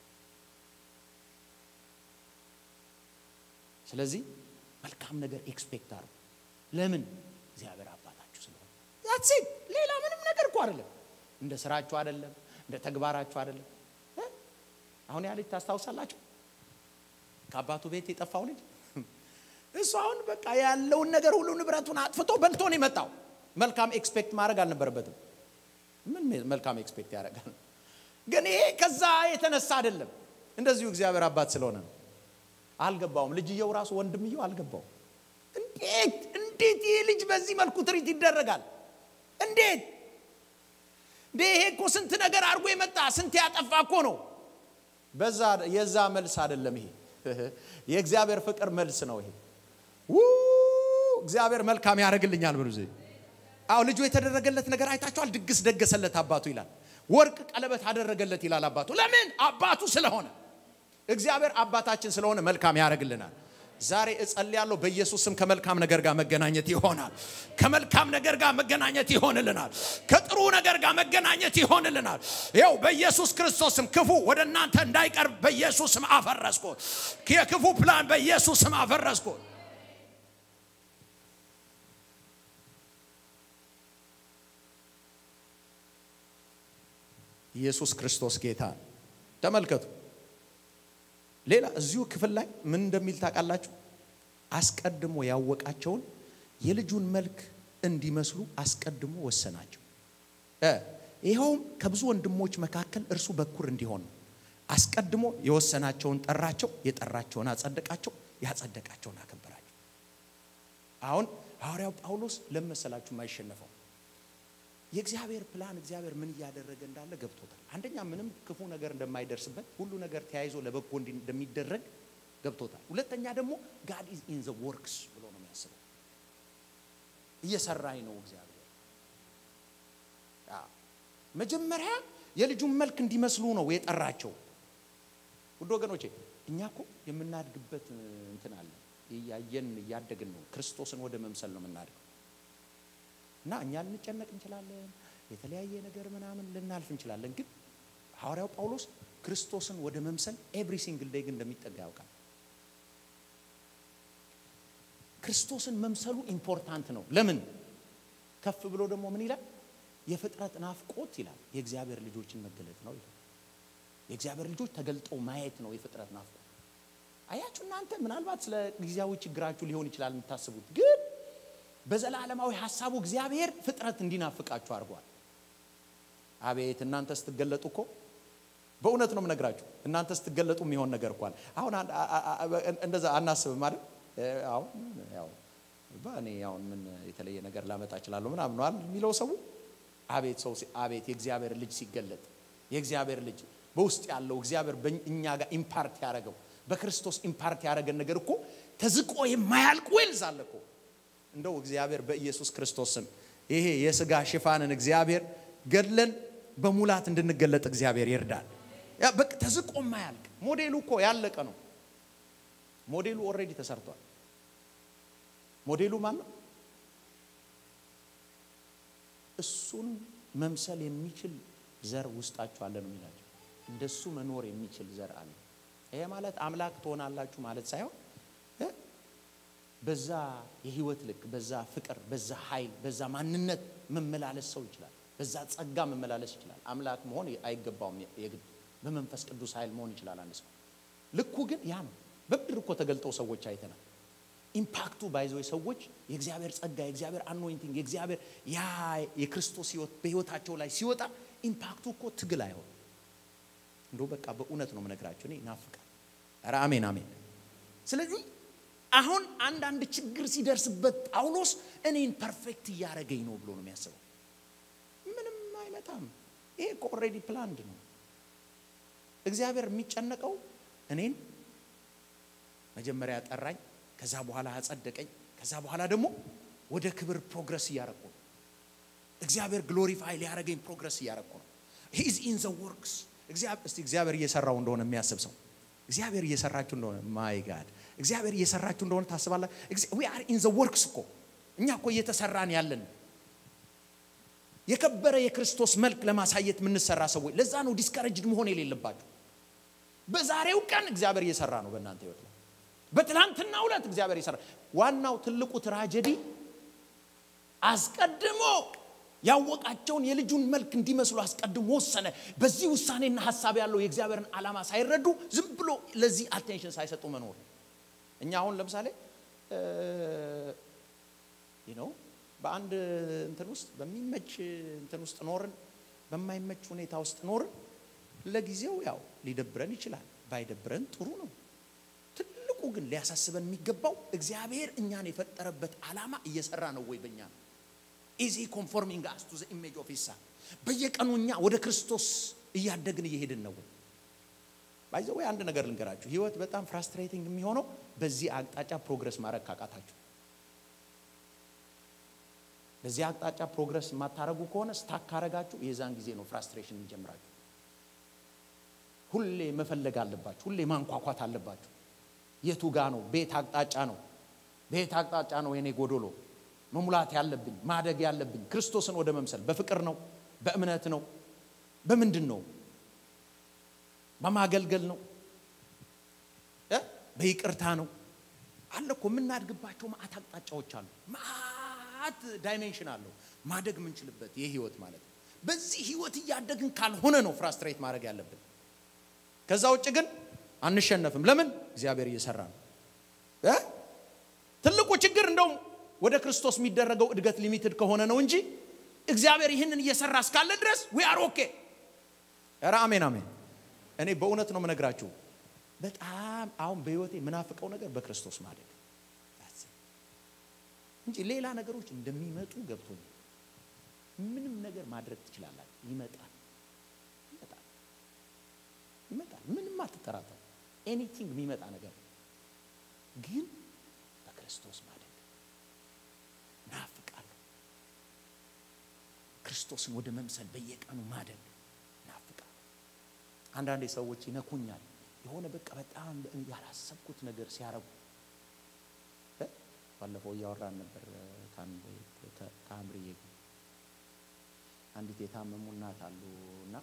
ስለዚህ መልካም ነገር ኤክስፔክት አድርጉ። ለምን? እግዚአብሔር አባታችሁ ስለሆነ። ዛትሴ ሌላ ምንም ነገር እኮ አይደለም። እንደ ስራችሁ አይደለም፣ እንደ ተግባራችሁ አይደለም። አሁን ያ ልጅ ታስታውሳላችሁ? ከአባቱ ቤት የጠፋው ልጅ እሱ አሁን በቃ ያለውን ነገር ሁሉ ንብረቱን አጥፍቶ በልቶ ነው የመጣው። መልካም ኤክስፔክት ማድረግ አልነበረበትም። ምን መልካም ኤክስፔክት ያደርጋል? ግን ይሄ ከዛ የተነሳ አይደለም። እንደዚሁ እግዚአብሔር አባት ስለሆነ ነው። አልገባውም። ልጅየው ራሱ ወንድምየው አልገባውም። እንዴት እንዴት ይሄ ልጅ በዚህ መልኩ ትሪት ይደረጋል? እንዴት እንዴ! ይሄ እኮ ስንት ነገር አድርጎ የመጣ ስንት ያጠፋ እኮ ነው። በዛ የዛ መልስ አይደለም ይሄ የእግዚአብሔር ፍቅር መልስ ነው ይሄ። እግዚአብሔር መልካም ያደርግልኛል ብሉ አዎ ልጁ የተደረገለት ነገር አይታችኋል። ድግስ ደገሰለት አባቱ ይላል። ወርቅ ቀለበት አደረገለት ይላል አባቱ። ለምን? አባቱ ስለሆነ። እግዚአብሔር አባታችን ስለሆነ መልካም ያደርግልናል። ዛሬ እጸልያለሁ በኢየሱስ ስም ከመልካም ነገር ጋር መገናኘት ይሆናል። ከመልካም ነገር ጋር መገናኘት ይሆንልናል። ከጥሩ ነገር ጋር መገናኘት ይሆንልናል። ይኸው በኢየሱስ ክርስቶስ ስም ክፉ ወደ እናንተ እንዳይቀርብ በኢየሱስ ስም አፈረስኩት። የክፉ ፕላን በኢየሱስ ስም አፈረስኩት። ኢየሱስ ክርስቶስ ጌታ ነው። ተመልከቱ። ሌላ እዚሁ ክፍል ላይ ምን እንደሚል ታውቃላችሁ? አስቀድሞ ያወቃቸውን የልጁን መልክ እንዲመስሉ አስቀድሞ ወሰናቸው። እ ይኸውም ከብዙ ወንድሞች መካከል እርሱ በኩር እንዲሆን ነው። አስቀድሞ የወሰናቸውን ጠራቸው፣ የጠራቸውን አጸደቃቸው፣ ያጸደቃቸውን አከበራቸው። አሁን ሐዋርያው ጳውሎስ ለመሰላችሁ የማይሸነፈው የእግዚአብሔር ፕላን እግዚአብሔር ምን እያደረገ እንዳለ ገብቶታል። አንደኛ ምንም ክፉ ነገር እንደማይደርስበት ሁሉ ነገር ተያይዞ ለበጎ እንደሚደረግ ገብቶታል። ሁለተኛ ደግሞ ጋድ ኢዝ ኢን ዘ ወርክስ ብሎ ነው የሚያስበው። እየሰራኝ ነው እግዚአብሔር። መጀመሪያ የልጁን መልክ እንዲመስሉ ነው የጠራቸው። ውድ ወገኖቼ እኛ እኮ የምናድግበት እንትን አለ። እያየን እያደግን ነው። ክርስቶስን ወደ መምሰል ነው የምናድገው። እና እኛ ልንጨነቅ እንችላለን። የተለያየ ነገር ምናምን ልናልፍ እንችላለን። ግን ሐዋርያው ጳውሎስ ክርስቶስን ወደ መምሰል ኤቭሪ ሲንግል ዴይ ግን እንደሚጠጋ ያውቃል። ክርስቶስን መምሰሉ ኢምፖርታንት ነው። ለምን? ከፍ ብሎ ደግሞ ምን ይላል? የፍጥረት ናፍቆት ይላል የእግዚአብሔር ልጆችን መገለጥ ነው ይላል። የእግዚአብሔር ልጆች ተገልጠው ማየት ነው የፍጥረት ናፍቆት። አያችሁ እናንተ ምናልባት ስለ ጊዜያዊ ችግራችሁ ሊሆን ይችላል የምታስቡት ግን በዘላለማዊ ሀሳቡ እግዚአብሔር ፍጥረት እንዲናፍቃችሁ አድርጓል። አቤት እናንተ ስትገለጡ እኮ በእውነት ነው የምነግራችሁ። እናንተ ስትገለጡ የሚሆን ነገር እኳል አሁን እንደዛ አናስብም አይደል? አሁን ያው እኔ አሁን ምን የተለየ ነገር ላመጣ እችላለሁ ምናምን ነው አይደል የሚለው ሰው። አቤት ሰው አቤት የእግዚአብሔር ልጅ ሲገለጥ የእግዚአብሔር ልጅ በውስጥ ያለው እግዚአብሔር እኛ ጋር ኢምፓርት ያደረገው በክርስቶስ ኢምፓርት ያደረገን ነገር እኮ ተዝቆ የማያልቅ ዌልዝ አለ እኮ እንደው እግዚአብሔር በኢየሱስ ክርስቶስ ስም ይሄ የስጋ ሽፋንን እግዚአብሔር ገድለን በሙላት እንድንገለጥ እግዚአብሔር ይርዳል። ያ በቃ ተዝቆ ማያልቅ ሞዴሉ እኮ ያለቀ ነው። ሞዴሉ ኦልሬዲ ተሰርቷል። ሞዴሉ ማን ነው? እሱን መምሰል የሚችል ዘር ውስጣችሁ አለ ነው የሚላቸው። እንደሱ መኖር የሚችል ዘር አለ። ይሄ ማለት አምላክ ትሆናላችሁ ማለት ሳይሆን በዛ የህይወት ልክ በዛ ፍቅር በዛ ኃይል በዛ ማንነት መመላለስ ሰው ይችላል። በዛ ጸጋ መመላለስ ይችላል። አምላክ መሆን አይገባውም። የግድ በመንፈስ ቅዱስ ኃይል መሆን ይችላል አንድ ሰው። ልኩ ግን ያ ነው። በምድር እኮ ተገልጠው ሰዎች አይተናል። ኢምፓክቱ ባይዘው ሰዎች የእግዚአብሔር ጸጋ የእግዚአብሔር አኖይንቲንግ የእግዚአብሔር ያ የክርስቶስ ህይወት በህይወታቸው ላይ ሲወጣ ኢምፓክቱ እኮ ትግል አይሆን እንደው በቃ በእውነት ነው የምነግራቸው። እኔ ናፍቃል። ኧረ አሜን አሜን። ስለዚህ አሁን አንዳንድ ችግር ሲደርስበት ጳውሎስ እኔን ፐርፌክት እያደረገኝ ነው ብሎ ነው የሚያስበው። ምንም አይመጣም። ይሄ እኮ ኦልሬዲ ፕላንድ ነው። እግዚአብሔር የሚጨነቀው እኔን መጀመሪያ ጠራኝ፣ ከዛ በኋላ አጸደቀኝ፣ ከዛ በኋላ ደግሞ ወደ ክብር ፕሮግረስ እያረኩ ነው። እግዚአብሔር ግሎሪፋይ ሊያደረገኝ ፕሮግረስ እያረኩ ነው። ሂዝ ኢን ዘ ወርክስ። እስቲ እግዚአብሔር እየሰራው እንደሆነ የሚያስብ ሰው እግዚአብሔር እየሰራችሁ እንደሆነ ማይ ጋድ እግዚአብሔር እየሰራችሁ እንደሆነ ታስባላ። ዊ አር ኢን ዘ ወርክስ እኮ እኛ እኮ እየተሰራን ያለን የከበረ የክርስቶስ መልክ ለማሳየት የምንሰራ ሰዎች። ለዛ ነው ዲስከረጅድ መሆን የሌለባችሁ። በዛሬው ቀን እግዚአብሔር እየሰራ ነው በእናንተ ህይወት ላይ። በትናንትና ዕለት እግዚአብሔር እየሰራ ዋናው ትልቁ ትራጀዲ አስቀድሞ ያወቃቸውን የልጁን መልክ እንዲመስሉ አስቀድሞ ወሰነ። በዚህ ውሳኔና ሀሳብ ያለው የእግዚአብሔርን ዓላማ ሳይረዱ ዝም ብሎ ለዚህ አቴንሽን ሳይሰጡ መኖር። እኛ አሁን ለምሳሌ ነው በአንድ እንትን ውስጥ በሚመች እንትን ውስጥ ኖርን፣ በማይመች ሁኔታ ውስጥ ኖርን። ለጊዜው ያው ሊደብረን ይችላል። ባይደብረን ጥሩ ነው። ትልቁ ግን ሊያሳስበን የሚገባው እግዚአብሔር እኛን የፈጠረበት ዓላማ እየሰራ ነው ወይ በእኛ ነው ኢዚ ኮንፎርሚንግ አስ ቱ ዘ ኢሜጅ ኦፍ ሂዝ ሰን በየቀኑ እኛ ወደ ክርስቶስ እያደግን እየሄድን ነው ወይ? ባይዘ ወይ አንድ ነገር ልንገራችሁ፣ ህይወት በጣም ፍራስትሬቲንግ የሚሆነው በዚህ አቅጣጫ ፕሮግረስ ማድረግ ካቃታችሁ። በዚህ አቅጣጫ ፕሮግረስ የማታረጉ ከሆነ ስታክ ካረጋችሁ የዛን ጊዜ ነው ፍራስትሬሽን የሚጀምራችሁ። ሁሌ መፈለግ አለባችሁ። ሁሌ ማንኳኳት አለባችሁ። የቱ ጋ ነው? ቤት አቅጣጫ ነው። ቤት አቅጣጫ ነው የኔ ጎዶሎ መሙላት ያለብኝ ማደግ ያለብኝ ክርስቶስን ወደ መምሰል በፍቅር ነው፣ በእምነት ነው፣ በምንድን ነው? በማገልገል ነው፣ በይቅርታ ነው። አለ እኮ የምናድግባቸው ማአት አቅጣጫዎች አሉ። ማአት ዳይሜንሽን አለው ማደግ የምንችልበት ይህ ህይወት ማለት ነው። በዚህ ህይወት እያደግን ካልሆነ ነው ፍራስትሬት ማድረግ ያለብን። ከዛ ውጭ ግን አንሸነፍም። ለምን? እግዚአብሔር እየሰራ ነው። ትልቁ ችግር እንደውም ወደ ክርስቶስ የሚደረገው እድገት ሊሚትድ ከሆነ ነው እንጂ እግዚአብሔር ይህንን እየሰራ እስካለ ድረስ ዊ አር ኦኬ። ኧረ አሜን አሜን። እኔ በእውነት ነው የምነግራችሁ። በጣም አሁን በህይወቴ የምናፍቀው ነገር በክርስቶስ ማደግ እንጂ ሌላ ነገሮች እንደሚመጡ ገብቶኛል። ምንም ነገር ማድረግ ትችላላችሁ። ይመጣል ይመጣል ይመጣል። ምንም አትጠራጠሩ። ኤኒቲንግ የሚመጣ ነገር ግን በክርስቶስ ማደግ ናፍቃለሁ። ክርስቶስን ወደ መምሰል በየቀኑ ማደግ ናፍቃለሁ። አንዳንዴ ሰዎች ይነኩኛል። የሆነ በቃ በጣም ያላሰብኩት ነገር ሲያረጉ ባለፈው እያወራን ነበር ከአምርዬ ጋር አንዲት የታመሙ እናት አሉ እና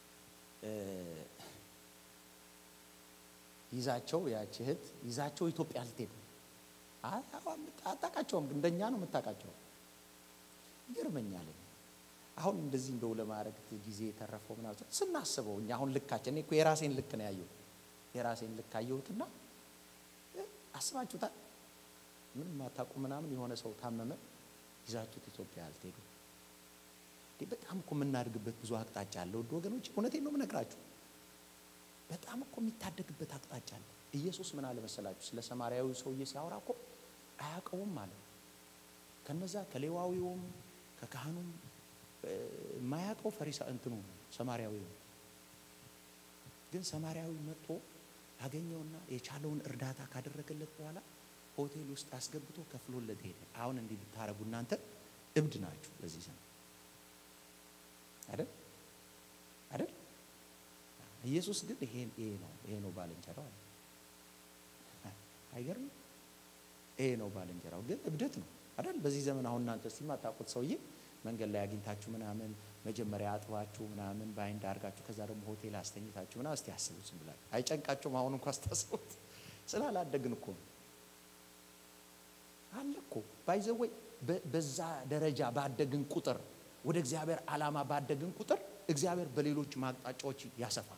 ይዛቸው ያች እህት ይዛቸው ኢትዮጵያ ልትሄድ አታውቃቸውም፣ እንደኛ ነው የምታውቃቸው። ይገርመኛል። አሁን እንደዚህ እንደው ለማድረግ ጊዜ የተረፈው ምናምን ስናስበው እኛ አሁን ልካችን እኔ እኮ የራሴን ልክ ነው ያየሁት። የራሴን ልክ አየሁትና አስባችሁታል። ምንም አታውቁ ምናምን የሆነ ሰው ታመመ፣ ይዛችሁት ኢትዮጵያ አልትሄዱ። በጣም እኮ የምናድግበት ብዙ አቅጣጫ አለ። ውድ ወገኖች፣ እውነቴን ነው የምነግራችሁ። በጣም እኮ የሚታደግበት አቅጣጫ አለ። ኢየሱስ ምን አለ መሰላችሁ? ስለ ሰማርያዊ ሰውዬ ሲያወራ እኮ አያውቀውም ማለት ነው። ከነዛ ከሌዋዊውም ከካህኑም የማያውቀው ፈሪሳ እንትኑ ሰማርያዊ ነው። ግን ሰማርያዊ መጥቶ አገኘውና የቻለውን እርዳታ ካደረገለት በኋላ ሆቴል ውስጥ አስገብቶ ከፍሎለት ሄደ። አሁን እንዲህ ብታረጉ እናንተ እብድ ናችሁ በዚህ ዘመን አይደል አይደል? ኢየሱስ ግን ይሄ ይሄ ነው ይሄ ነው ባልንጀራው አለ። አይገርም? ይሄ ነው ባልንጀራው ግን እብደት ነው አይደል? በዚህ ዘመን አሁን እናንተ እስቲ የማታውቁት ሰውዬ መንገድ ላይ አግኝታችሁ ምናምን መጀመሪያ አጥባችሁ ምናምን በአይንድ አድርጋችሁ ከዛ ደግሞ ሆቴል አስተኝታችሁ ምናምን እስቲ አስቡት ዝም ብላችሁ አይጨንቃችሁም? አሁን እንኳ አስታስቡት። ስላላደግን እኮ ነው አለ እኮ ባይዘወይ በዛ ደረጃ ባደግን ቁጥር ወደ እግዚአብሔር ዓላማ ባደግን ቁጥር እግዚአብሔር በሌሎች ማቅጣጫዎች ያሰፋል።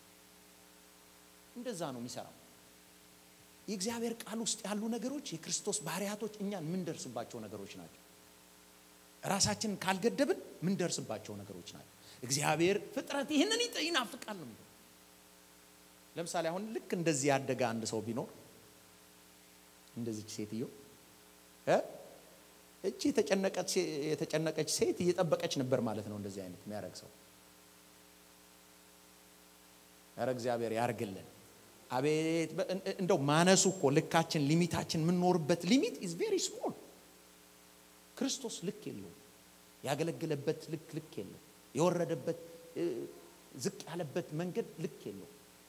እንደዛ ነው የሚሰራው። የእግዚአብሔር ቃል ውስጥ ያሉ ነገሮች የክርስቶስ ባህሪያቶች እኛን ምንደርስባቸው ነገሮች ናቸው። ራሳችንን ካልገደብን ምንደርስባቸው ነገሮች ናቸው። እግዚአብሔር ፍጥረት ይህንን ይናፍቃል ነው። ለምሳሌ አሁን ልክ እንደዚህ ያደገ አንድ ሰው ቢኖር እንደዚች ሴትዮ እቺ የተጨነቀች ሴት እየጠበቀች ነበር ማለት ነው። እንደዚህ አይነት የሚያደርግ ሰው ኧረ እግዚአብሔር ያርግልን። አቤት እንደው ማነሱ እኮ ልካችን፣ ሊሚታችን የምንኖርበት ሊሚት ኢዝ ቬሪ ስሞል። ክርስቶስ ልክ የለውም። ያገለገለበት ልክ ልክ የለው። የወረደበት ዝቅ ያለበት መንገድ ልክ የለው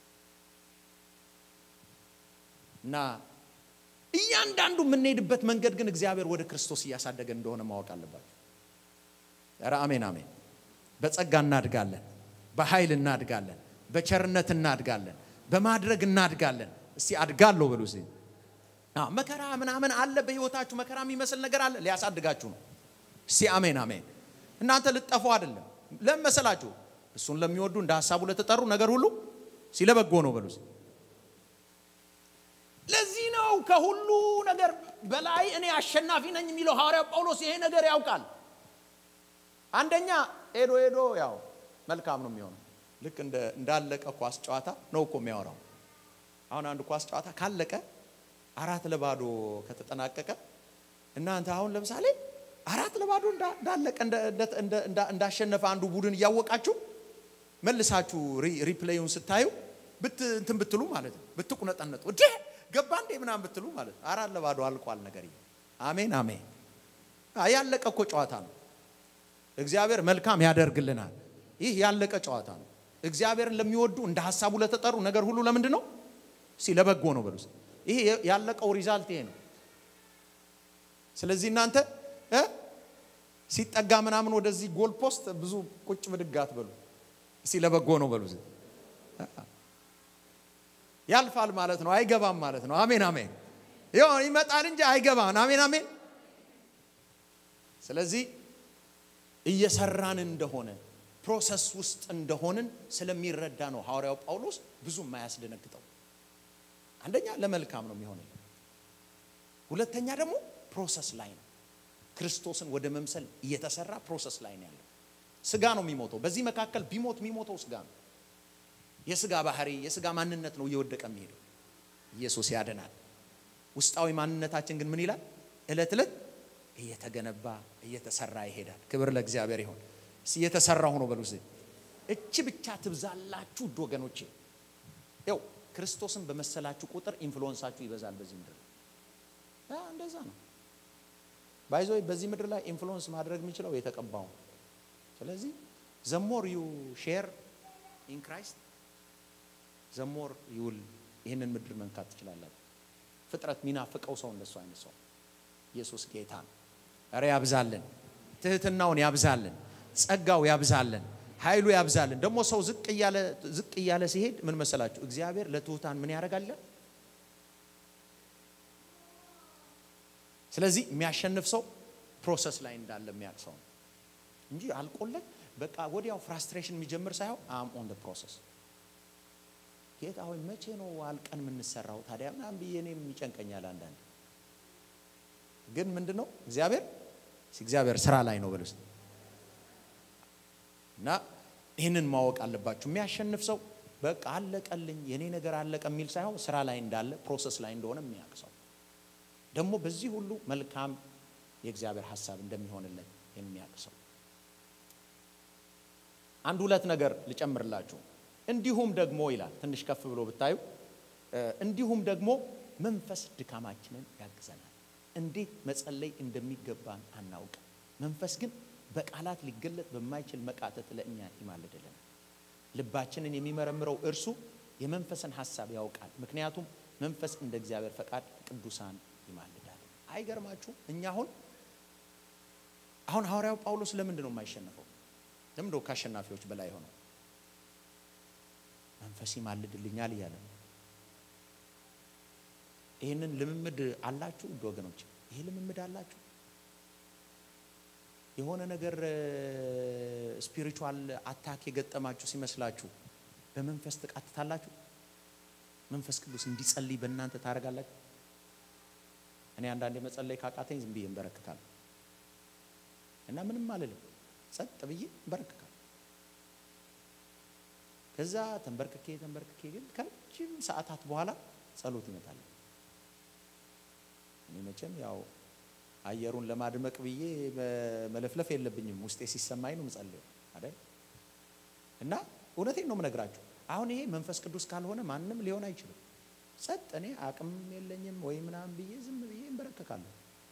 እና እያንዳንዱ የምንሄድበት መንገድ ግን እግዚአብሔር ወደ ክርስቶስ እያሳደገን እንደሆነ ማወቅ አለባቸው። ኧረ አሜን አሜን። በጸጋ እናድጋለን፣ በኃይል እናድጋለን፣ በቸርነት እናድጋለን፣ በማድረግ እናድጋለን። እስቲ አድጋለሁ በሉ እስቲ። መከራ ምናምን አለ በህይወታችሁ፣ መከራ የሚመስል ነገር አለ፣ ሊያሳድጋችሁ ነው። እስቲ አሜን አሜን። እናንተ ልጠፉ አይደለም። ለምን መሰላችሁ? እሱን ለሚወዱ እንደ ሀሳቡ ለተጠሩ ነገር ሁሉ ሲለበጎ ነው በሉ እስቲ። ለዚህ ነው ከሁሉ ነገር በላይ እኔ አሸናፊ ነኝ የሚለው ሐዋርያው ጳውሎስ ይሄ ነገር ያውቃል። አንደኛ ሄዶ ሄዶ ያው መልካም ነው የሚሆነው። ልክ እንዳለቀ ኳስ ጨዋታ ነው እኮ የሚያወራው። አሁን አንድ ኳስ ጨዋታ ካለቀ አራት ለባዶ ከተጠናቀቀ እናንተ አሁን ለምሳሌ አራት ለባዶ እንዳለቀ እንዳሸነፈ አንዱ ቡድን እያወቃችሁ መልሳችሁ ሪፕሌዩን ስታዩ እንትን ብትሉ ማለት ነው ብትቁነጠነጡ እንዴ ገባ እንዴ ምናምን ብትሉ ማለት ነው። አራት ለባዶ አልቋል ነገር። አሜን አሜን። ያለቀ እኮ ጨዋታ ነው። እግዚአብሔር መልካም ያደርግልናል። ይህ ያለቀ ጨዋታ ነው። እግዚአብሔርን ለሚወዱ እንደ ሀሳቡ ለተጠሩ ነገር ሁሉ ለምንድን ነው? እስኪ ለበጎ ነው በሉ። ይሄ ያለቀው ሪዛልት ይሄ ነው። ስለዚህ እናንተ እ ሲጠጋ ምናምን ወደዚህ ጎል ፖስት ብዙ ቁጭ ብድግ አትበሉ። እስኪ ለበጎ ነው በሉ። ያልፋል ማለት ነው፣ አይገባም ማለት ነው። አሜን አሜን። ይኸው ይመጣል እንጂ አይገባም። አሜን አሜን። ስለዚህ እየሰራን እንደሆነ ፕሮሰስ ውስጥ እንደሆንን ስለሚረዳ ነው ሐዋርያው ጳውሎስ ብዙ የማያስደነግጠው። አንደኛ ለመልካም ነው የሚሆነው፣ ሁለተኛ ደግሞ ፕሮሰስ ላይ ነው። ክርስቶስን ወደ መምሰል እየተሰራ ፕሮሰስ ላይ ነው ያለው። ስጋ ነው የሚሞተው። በዚህ መካከል ቢሞት የሚሞተው ስጋ ነው። የስጋ ባህሪ የስጋ ማንነት ነው እየወደቀ የሚሄደው። ኢየሱስ ያድናል። ውስጣዊ ማንነታችን ግን ምን ይላል? እለት እለት እየተገነባ እየተሰራ ይሄዳል። ክብር ለእግዚአብሔር ይሆን። እየተሰራሁ ነው በሉ። እቺ ብቻ ትብዛላችሁ ውድ ወገኖቼ። ያው ክርስቶስን በመሰላችሁ ቁጥር ኢንፍሉወንሳችሁ ይበዛል በዚህ ምድር እንደዛ ነው ባይዞ በዚህ ምድር ላይ ኢንፍሉወንስ ማድረግ የሚችለው የተቀባው ስለዚህ ዘሞር ዩ ሼር ኢን ክራይስት ዘሞር ይውል ይህንን ምድር መንካት ትችላላችሁ ፍጥረት ሚናፍቀው ሰው እንደሱ አይነት ሰው ኢየሱስ ጌታ ነው ኧረ ያብዛልን ትህትናውን ያብዛልን ጸጋው ያብዛልን ኃይሉ ያብዛልን ደግሞ ሰው ዝቅ እያለ ዝቅ እያለ ሲሄድ ምን መሰላችሁ እግዚአብሔር ለትሑታን ምን ያደርጋል ስለዚህ የሚያሸንፍ ሰው ፕሮሰስ ላይ እንዳለ የሚያውቅ ሰው ነው እንጂ አልቆለት በቃ ወዲያው ፍራስትሬሽን የሚጀምር ሳይሆን አም ኦን ፕሮሰስ ጌታ ሆይ መቼ ነው አልቀን የምንሰራው ታዲያ ምናምን ብዬ እኔም ይጨንቀኛል አንዳንድ ግን ምንድን ነው እግዚአብሔር እግዚአብሔር ስራ ላይ ነው በልስ እና ይህንን ማወቅ አለባችሁ የሚያሸንፍ ሰው በቃ አለቀልኝ የኔ ነገር አለቀ የሚል ሳይሆን ስራ ላይ እንዳለ ፕሮሰስ ላይ እንደሆነ የሚያውቅ ሰው ደግሞ በዚህ ሁሉ መልካም የእግዚአብሔር ሀሳብ እንደሚሆንለት የሚያውቅ ሰው አንድ ሁለት ነገር ልጨምርላችሁ እንዲሁም ደግሞ ይላል ትንሽ ከፍ ብሎ ብታዩ እንዲሁም ደግሞ መንፈስ ድካማችንን ያግዘናል እንዴት መጸለይ እንደሚገባን አናውቅም መንፈስ ግን በቃላት ሊገለጥ በማይችል መቃተት ለእኛ ይማልድልናል ልባችንን የሚመረምረው እርሱ የመንፈስን ሀሳብ ያውቃል ምክንያቱም መንፈስ እንደ እግዚአብሔር ፈቃድ ቅዱሳን ይማልዳል አይገርማችሁ እኛ አሁን አሁን ሐዋርያው ጳውሎስ ለምንድን ነው የማይሸነፈው ለምንድን ነው ከአሸናፊዎች በላይ ሆነው መንፈስ ይማልድልኛል እያለ ነው ይህንን ልምምድ አላችሁ ውድ ወገኖች ይሄ ልምምድ አላችሁ የሆነ ነገር ስፒሪቹዋል አታክ የገጠማችሁ ሲመስላችሁ በመንፈስ ትቃትታላችሁ መንፈስ ቅዱስ እንዲጸልይ በእናንተ ታደርጋላችሁ እኔ አንዳንዴ መጸለይ ካቃተኝ ዝም ብዬ እንበረክካለሁ እና ምንም አልልም ጸጥ ብዬ እንበረክካለሁ ከዛ ተንበርክኬ ተንበርክኬ ግን ከረጅም ሰዓታት በኋላ ጸሎት ይመጣል እኔ መቼም ያው አየሩን ለማድመቅ ብዬ መለፍለፍ የለብኝም ውስጤ ሲሰማኝ ነው ምጸልየው አይደል እና እውነቴን ነው ምነግራችሁ አሁን ይሄ መንፈስ ቅዱስ ካልሆነ ማንም ሊሆን አይችልም ጸጥ እኔ አቅም የለኝም ወይ ምናምን ብዬ ዝም ብዬ እንበረከካለሁ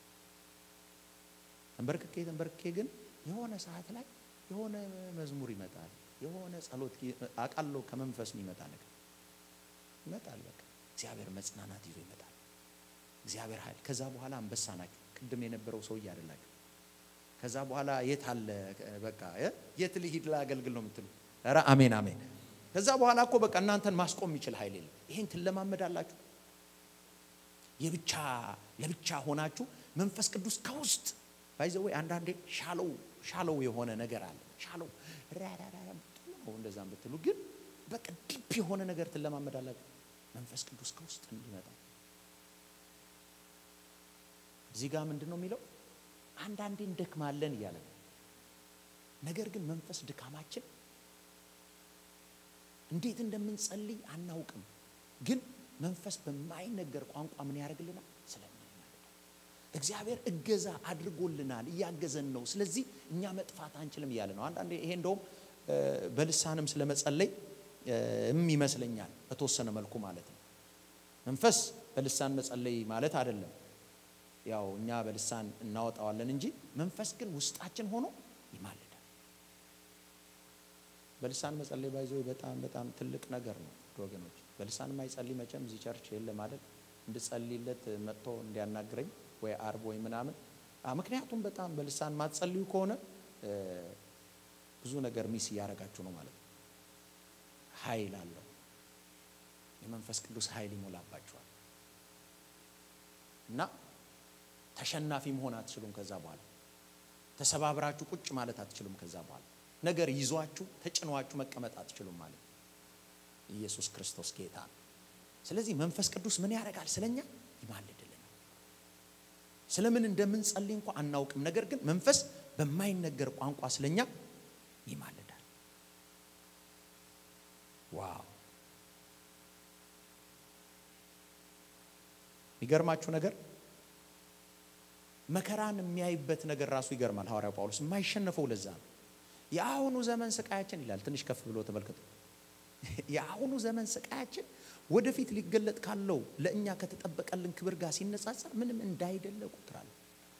ተንበርክኬ ተንበርክኬ ግን የሆነ ሰዓት ላይ የሆነ መዝሙር ይመጣል የሆነ ጸሎት አቃለው ከመንፈስ የሚመጣ ነገር ይመጣል በቃ እግዚአብሔር መጽናናት ይዞ ይመጣል እግዚአብሔር ኃይል ከዛ በኋላ አንበሳ ናቸው ቅድም የነበረው ሰውዬ አይደላችሁ ከዛ በኋላ የት አለ በቃ የት ልሂድ ላገልግል ነው የምትሉ ኧረ አሜን አሜን ከዛ በኋላ እኮ በቃ እናንተን ማስቆም የሚችል ኃይል የለም ይሄን ትለማመዳላችሁ የብቻ ለብቻ ሆናችሁ መንፈስ ቅዱስ ከውስጥ ባይዘወይ አንዳንዴ ሻለው ሻለው የሆነ ነገር አለ ሻለው ነው እንደዛም ብትሉ ግን በቃ ዲፕ የሆነ ነገር ትለማመዳላችሁ መንፈስ ቅዱስ ከውስጥ እንዲመጣ እዚህ ጋር ምንድን ነው የሚለው አንዳንዴ እንደክማለን እያለ ነው ነገር ግን መንፈስ ድካማችን እንዴት እንደምንጸልይ አናውቅም ግን መንፈስ በማይነገር ቋንቋ ምን ያደርግልናል ስለሚናገር እግዚአብሔር እገዛ አድርጎልናል እያገዘን ነው ስለዚህ እኛ መጥፋት አንችልም እያለ ነው አንዳንዴ ይሄ እንደውም በልሳንም ስለመጸለይ እም ይመስለኛል በተወሰነ መልኩ ማለት ነው መንፈስ በልሳን መጸለይ ማለት አይደለም ያው እኛ በልሳን እናወጣዋለን እንጂ መንፈስ ግን ውስጣችን ሆኖ ይማልዳል በልሳን መጸለይ ባይዞ በጣም በጣም ትልቅ ነገር ነው ወገኖች። በልሳን የማይጸልይ መቼም እዚህ ቸርች የለም አይደል? እንድጸልይለት መጥቶ እንዲያናግረኝ ወይ አርብ ወይ ምናምን። ምክንያቱም በጣም በልሳን ማትጸልዩ ከሆነ ብዙ ነገር ሚስ እያደረጋችሁ ነው ማለት ነው። ኃይል አለው። የመንፈስ ቅዱስ ኃይል ይሞላባችኋል እና ተሸናፊ መሆን አትችሉም። ከዛ በኋላ ተሰባብራችሁ ቁጭ ማለት አትችሉም። ከዛ በኋላ ነገር ይዟችሁ ተጭኗችሁ መቀመጥ አትችሉም ማለት ነው። ኢየሱስ ክርስቶስ ጌታ ነው። ስለዚህ መንፈስ ቅዱስ ምን ያደርጋል? ስለኛ ይማልድልናል። ስለምን እንደምንጸልይ እንኳ አናውቅም። ነገር ግን መንፈስ በማይነገር ቋንቋ ስለኛ ይማልዳል። ዋው! የሚገርማችሁ ነገር መከራን የሚያይበት ነገር ራሱ ይገርማል። ሐዋርያው ጳውሎስ የማይሸነፈው ለዛ ነው። የአሁኑ ዘመን ስቃያችን ይላል። ትንሽ ከፍ ብሎ ተመልከቱ። የአሁኑ ዘመን ስቃያችን ወደፊት ሊገለጥ ካለው ለእኛ ከተጠበቀልን ክብር ጋር ሲነጻጸር ምንም እንዳይደለ ቁጥራለሁ።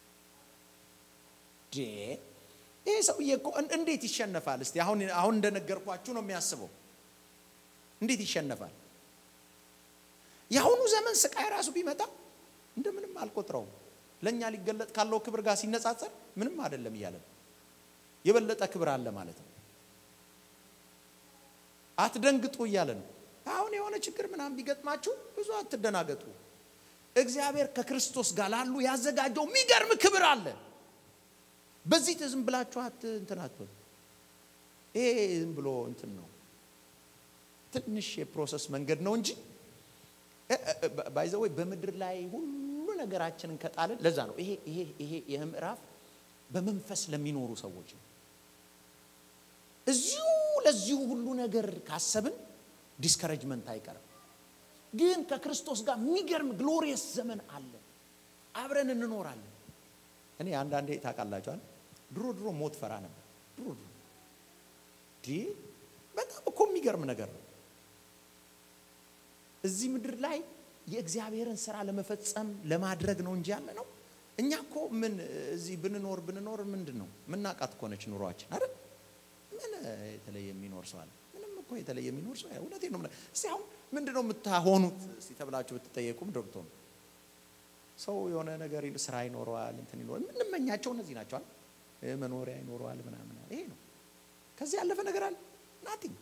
ይህ ሰውዬ እኮ እንዴት ይሸነፋል? እስቲ አሁን አሁን እንደነገርኳችሁ ነው የሚያስበው። እንዴት ይሸነፋል? የአሁኑ ዘመን ስቃይ ራሱ ቢመጣ እንደምንም አልቆጥረውም። ለእኛ ሊገለጥ ካለው ክብር ጋር ሲነጻጸር ምንም አይደለም እያለ ነው። የበለጠ ክብር አለ ማለት ነው። አትደንግጡ እያለ ነው። አሁን የሆነ ችግር ምናምን ቢገጥማችሁ ብዙ አትደናገጡ። እግዚአብሔር ከክርስቶስ ጋር ላሉ ያዘጋጀው የሚገርም ክብር አለ። በዚህ ዝም ብላችሁ አት እንትን አትበሉ። ይሄ ዝም ብሎ እንትን ነው፣ ትንሽ የፕሮሰስ መንገድ ነው እንጂ ባይዘወይ በምድር ላይ ሁሉ ነገራችንን ከጣልን ለዛ ነው ይሄ ይሄ ይሄ ይህ ምዕራፍ በመንፈስ ለሚኖሩ ሰዎች ነው። እዚሁ ለዚሁ ሁሉ ነገር ካሰብን ዲስከረጅመንት አይቀርም። ግን ከክርስቶስ ጋር የሚገርም ግሎሪየስ ዘመን አለ። አብረን እንኖራለን። እኔ አንዳንዴ ታውቃላችኋል፣ ድሮ ድሮ ሞት ፈራ ነበር። ድሮ ድሮ ዲ በጣም እኮ የሚገርም ነገር ነው። እዚህ ምድር ላይ የእግዚአብሔርን ስራ ለመፈጸም ለማድረግ ነው እንጂ ያለ ነው። እኛ እኮ ምን እዚህ ብንኖር ብንኖር ምንድን ነው ምናቃት እኮ ነች ኑሯችን አይደል? ምን የተለየ የሚኖር ሰው አለ? ምንም እኮ የተለየ የሚኖር ሰው እውነቴን ነው። እስቲ አሁን ምንድን ነው የምታሆኑት እስቲ ተብላችሁ ብትጠየቁም ዶክቶ ነው ሰው የሆነ ነገር ስራ ይኖረዋል፣ እንትን ይኖረዋል። የምንመኛቸው እነዚህ ናቸዋል። መኖሪያ ይኖረዋል ምናምን፣ ይሄ ነው። ከዚህ ያለፈ ነገር አለ ናቲንግ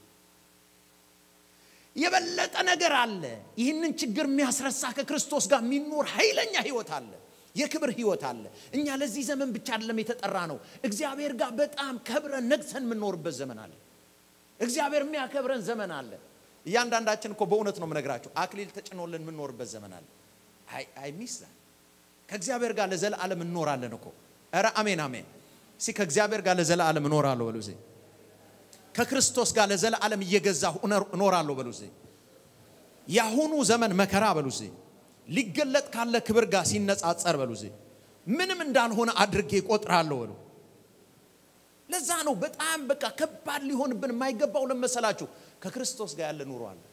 የበለጠ ነገር አለ። ይህንን ችግር የሚያስረሳ ከክርስቶስ ጋር የሚኖር ኃይለኛ ህይወት አለ። የክብር ህይወት አለ። እኛ ለዚህ ዘመን ብቻ አይደለም የተጠራ ነው። እግዚአብሔር ጋር በጣም ከብረን ነግሰን የምንኖርበት ዘመን አለ። እግዚአብሔር የሚያከብረን ዘመን አለ። እያንዳንዳችን እኮ በእውነት ነው የምነግራችሁ፣ አክሊል ተጭኖልን የምንኖርበት ዘመን አለ። አይ ሚስ ከእግዚአብሔር ጋር ለዘላለም እንኖራለን እኮ። ኧረ አሜን አሜን። እስኪ ከእግዚአብሔር ጋር ለዘላለም እኖራለሁ በሉ እስኪ። ከክርስቶስ ጋር ለዘላለም እየገዛሁ እኖራለሁ በሉ እስኪ። የአሁኑ ዘመን መከራ በሉ እስኪ ሊገለጥ ካለ ክብር ጋር ሲነጻጸር በሉ እስኪ ምንም እንዳልሆነ አድርጌ እቆጥራለሁ በሉ። ለዛ ነው በጣም በቃ ከባድ ሊሆንብን የማይገባው ለመሰላችሁ ከክርስቶስ ጋር ያለ ኑሮ አለ።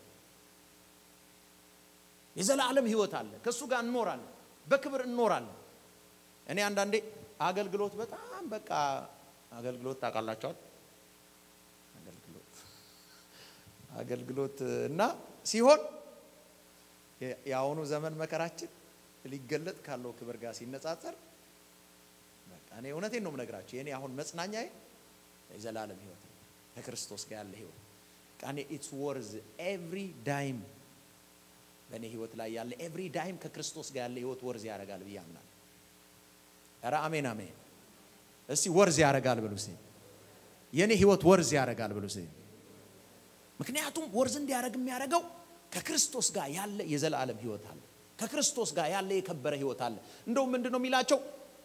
የዘላለም ህይወት አለ። ከእሱ ጋር እንኖራለን፣ በክብር እንኖራለን። እኔ አንዳንዴ አገልግሎት በጣም በቃ አገልግሎት ታውቃላቸዋል። አገልግሎት አገልግሎት እና ሲሆን የአሁኑ ዘመን መከራችን ሊገለጥ ካለው ክብር ጋር ሲነጻጸር በቃ እኔ እውነቴን ነው የምነግራቸው። የኔ አሁን መጽናኛዬ የዘላለም ህይወት ነው፣ ከክርስቶስ ጋር ያለ ህይወት ቃኔ ኢትስ ወርዝ ኤቭሪ ዳይም በእኔ ህይወት ላይ ያለ ኤቭሪ ዳይም ከክርስቶስ ጋር ያለ ህይወት ወርዝ ያደርጋል ብዬ አምናለሁ። ኧረ አሜን አሜን። እስቲ ወርዝ ያደርጋል ብሉ እስቲ። የእኔ ህይወት ወርዝ ያደርጋል ብሉ እስቲ። ምክንያቱም ወርዝ እንዲያደርግ የሚያደርገው ከክርስቶስ ጋር ያለ የዘላለም ህይወት አለ። ከክርስቶስ ጋር ያለ የከበረ ህይወት አለ። እንደውም ምንድን ነው የሚላቸው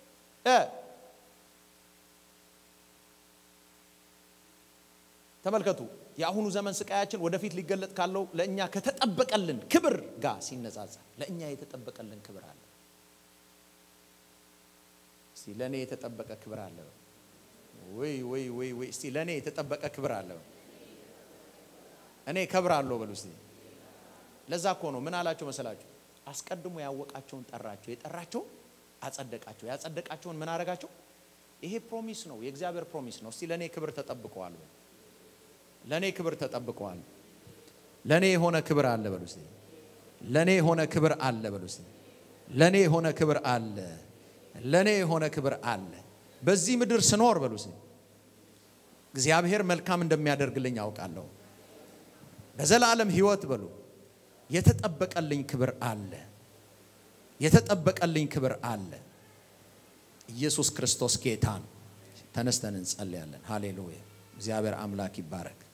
ተመልከቱ የአሁኑ ዘመን ስቃያችን ወደፊት ሊገለጥ ካለው ለእኛ ከተጠበቀልን ክብር ጋር ሲነጻጸር ለእኛ የተጠበቀልን ክብር አለ። እስቲ ለእኔ የተጠበቀ ክብር አለ። ወይ ወይ ወይ ወይ እስቲ ለእኔ የተጠበቀ ክብር አለ። እኔ ከብራለሁ በሉ እስቲ። ለዛ እኮ ነው ምን አላቸው መሰላችሁ? አስቀድሞ ያወቃቸውን ጠራቸው፣ የጠራቸውን አጸደቃቸው፣ ያጸደቃቸውን ምን አረጋቸው? ይሄ ፕሮሚስ ነው፣ የእግዚአብሔር ፕሮሚስ ነው። እስቲ ለእኔ ክብር ተጠብቀዋል በሉ ለእኔ ክብር ተጠብቀዋል። ለእኔ የሆነ ክብር አለ በሉ እስቲ። ለእኔ የሆነ ክብር አለ በሉ እስቲ። ለእኔ የሆነ ክብር አለ። ለእኔ የሆነ ክብር አለ። በዚህ ምድር ስኖር በሉ እስቲ እግዚአብሔር መልካም እንደሚያደርግልኝ አውቃለሁ። በዘላለም ሕይወት በሉ የተጠበቀልኝ ክብር አለ። የተጠበቀልኝ ክብር አለ። ኢየሱስ ክርስቶስ ጌታ ነው። ተነስተን እንጸልያለን። ሃሌሉያ። እግዚአብሔር አምላክ ይባረክ።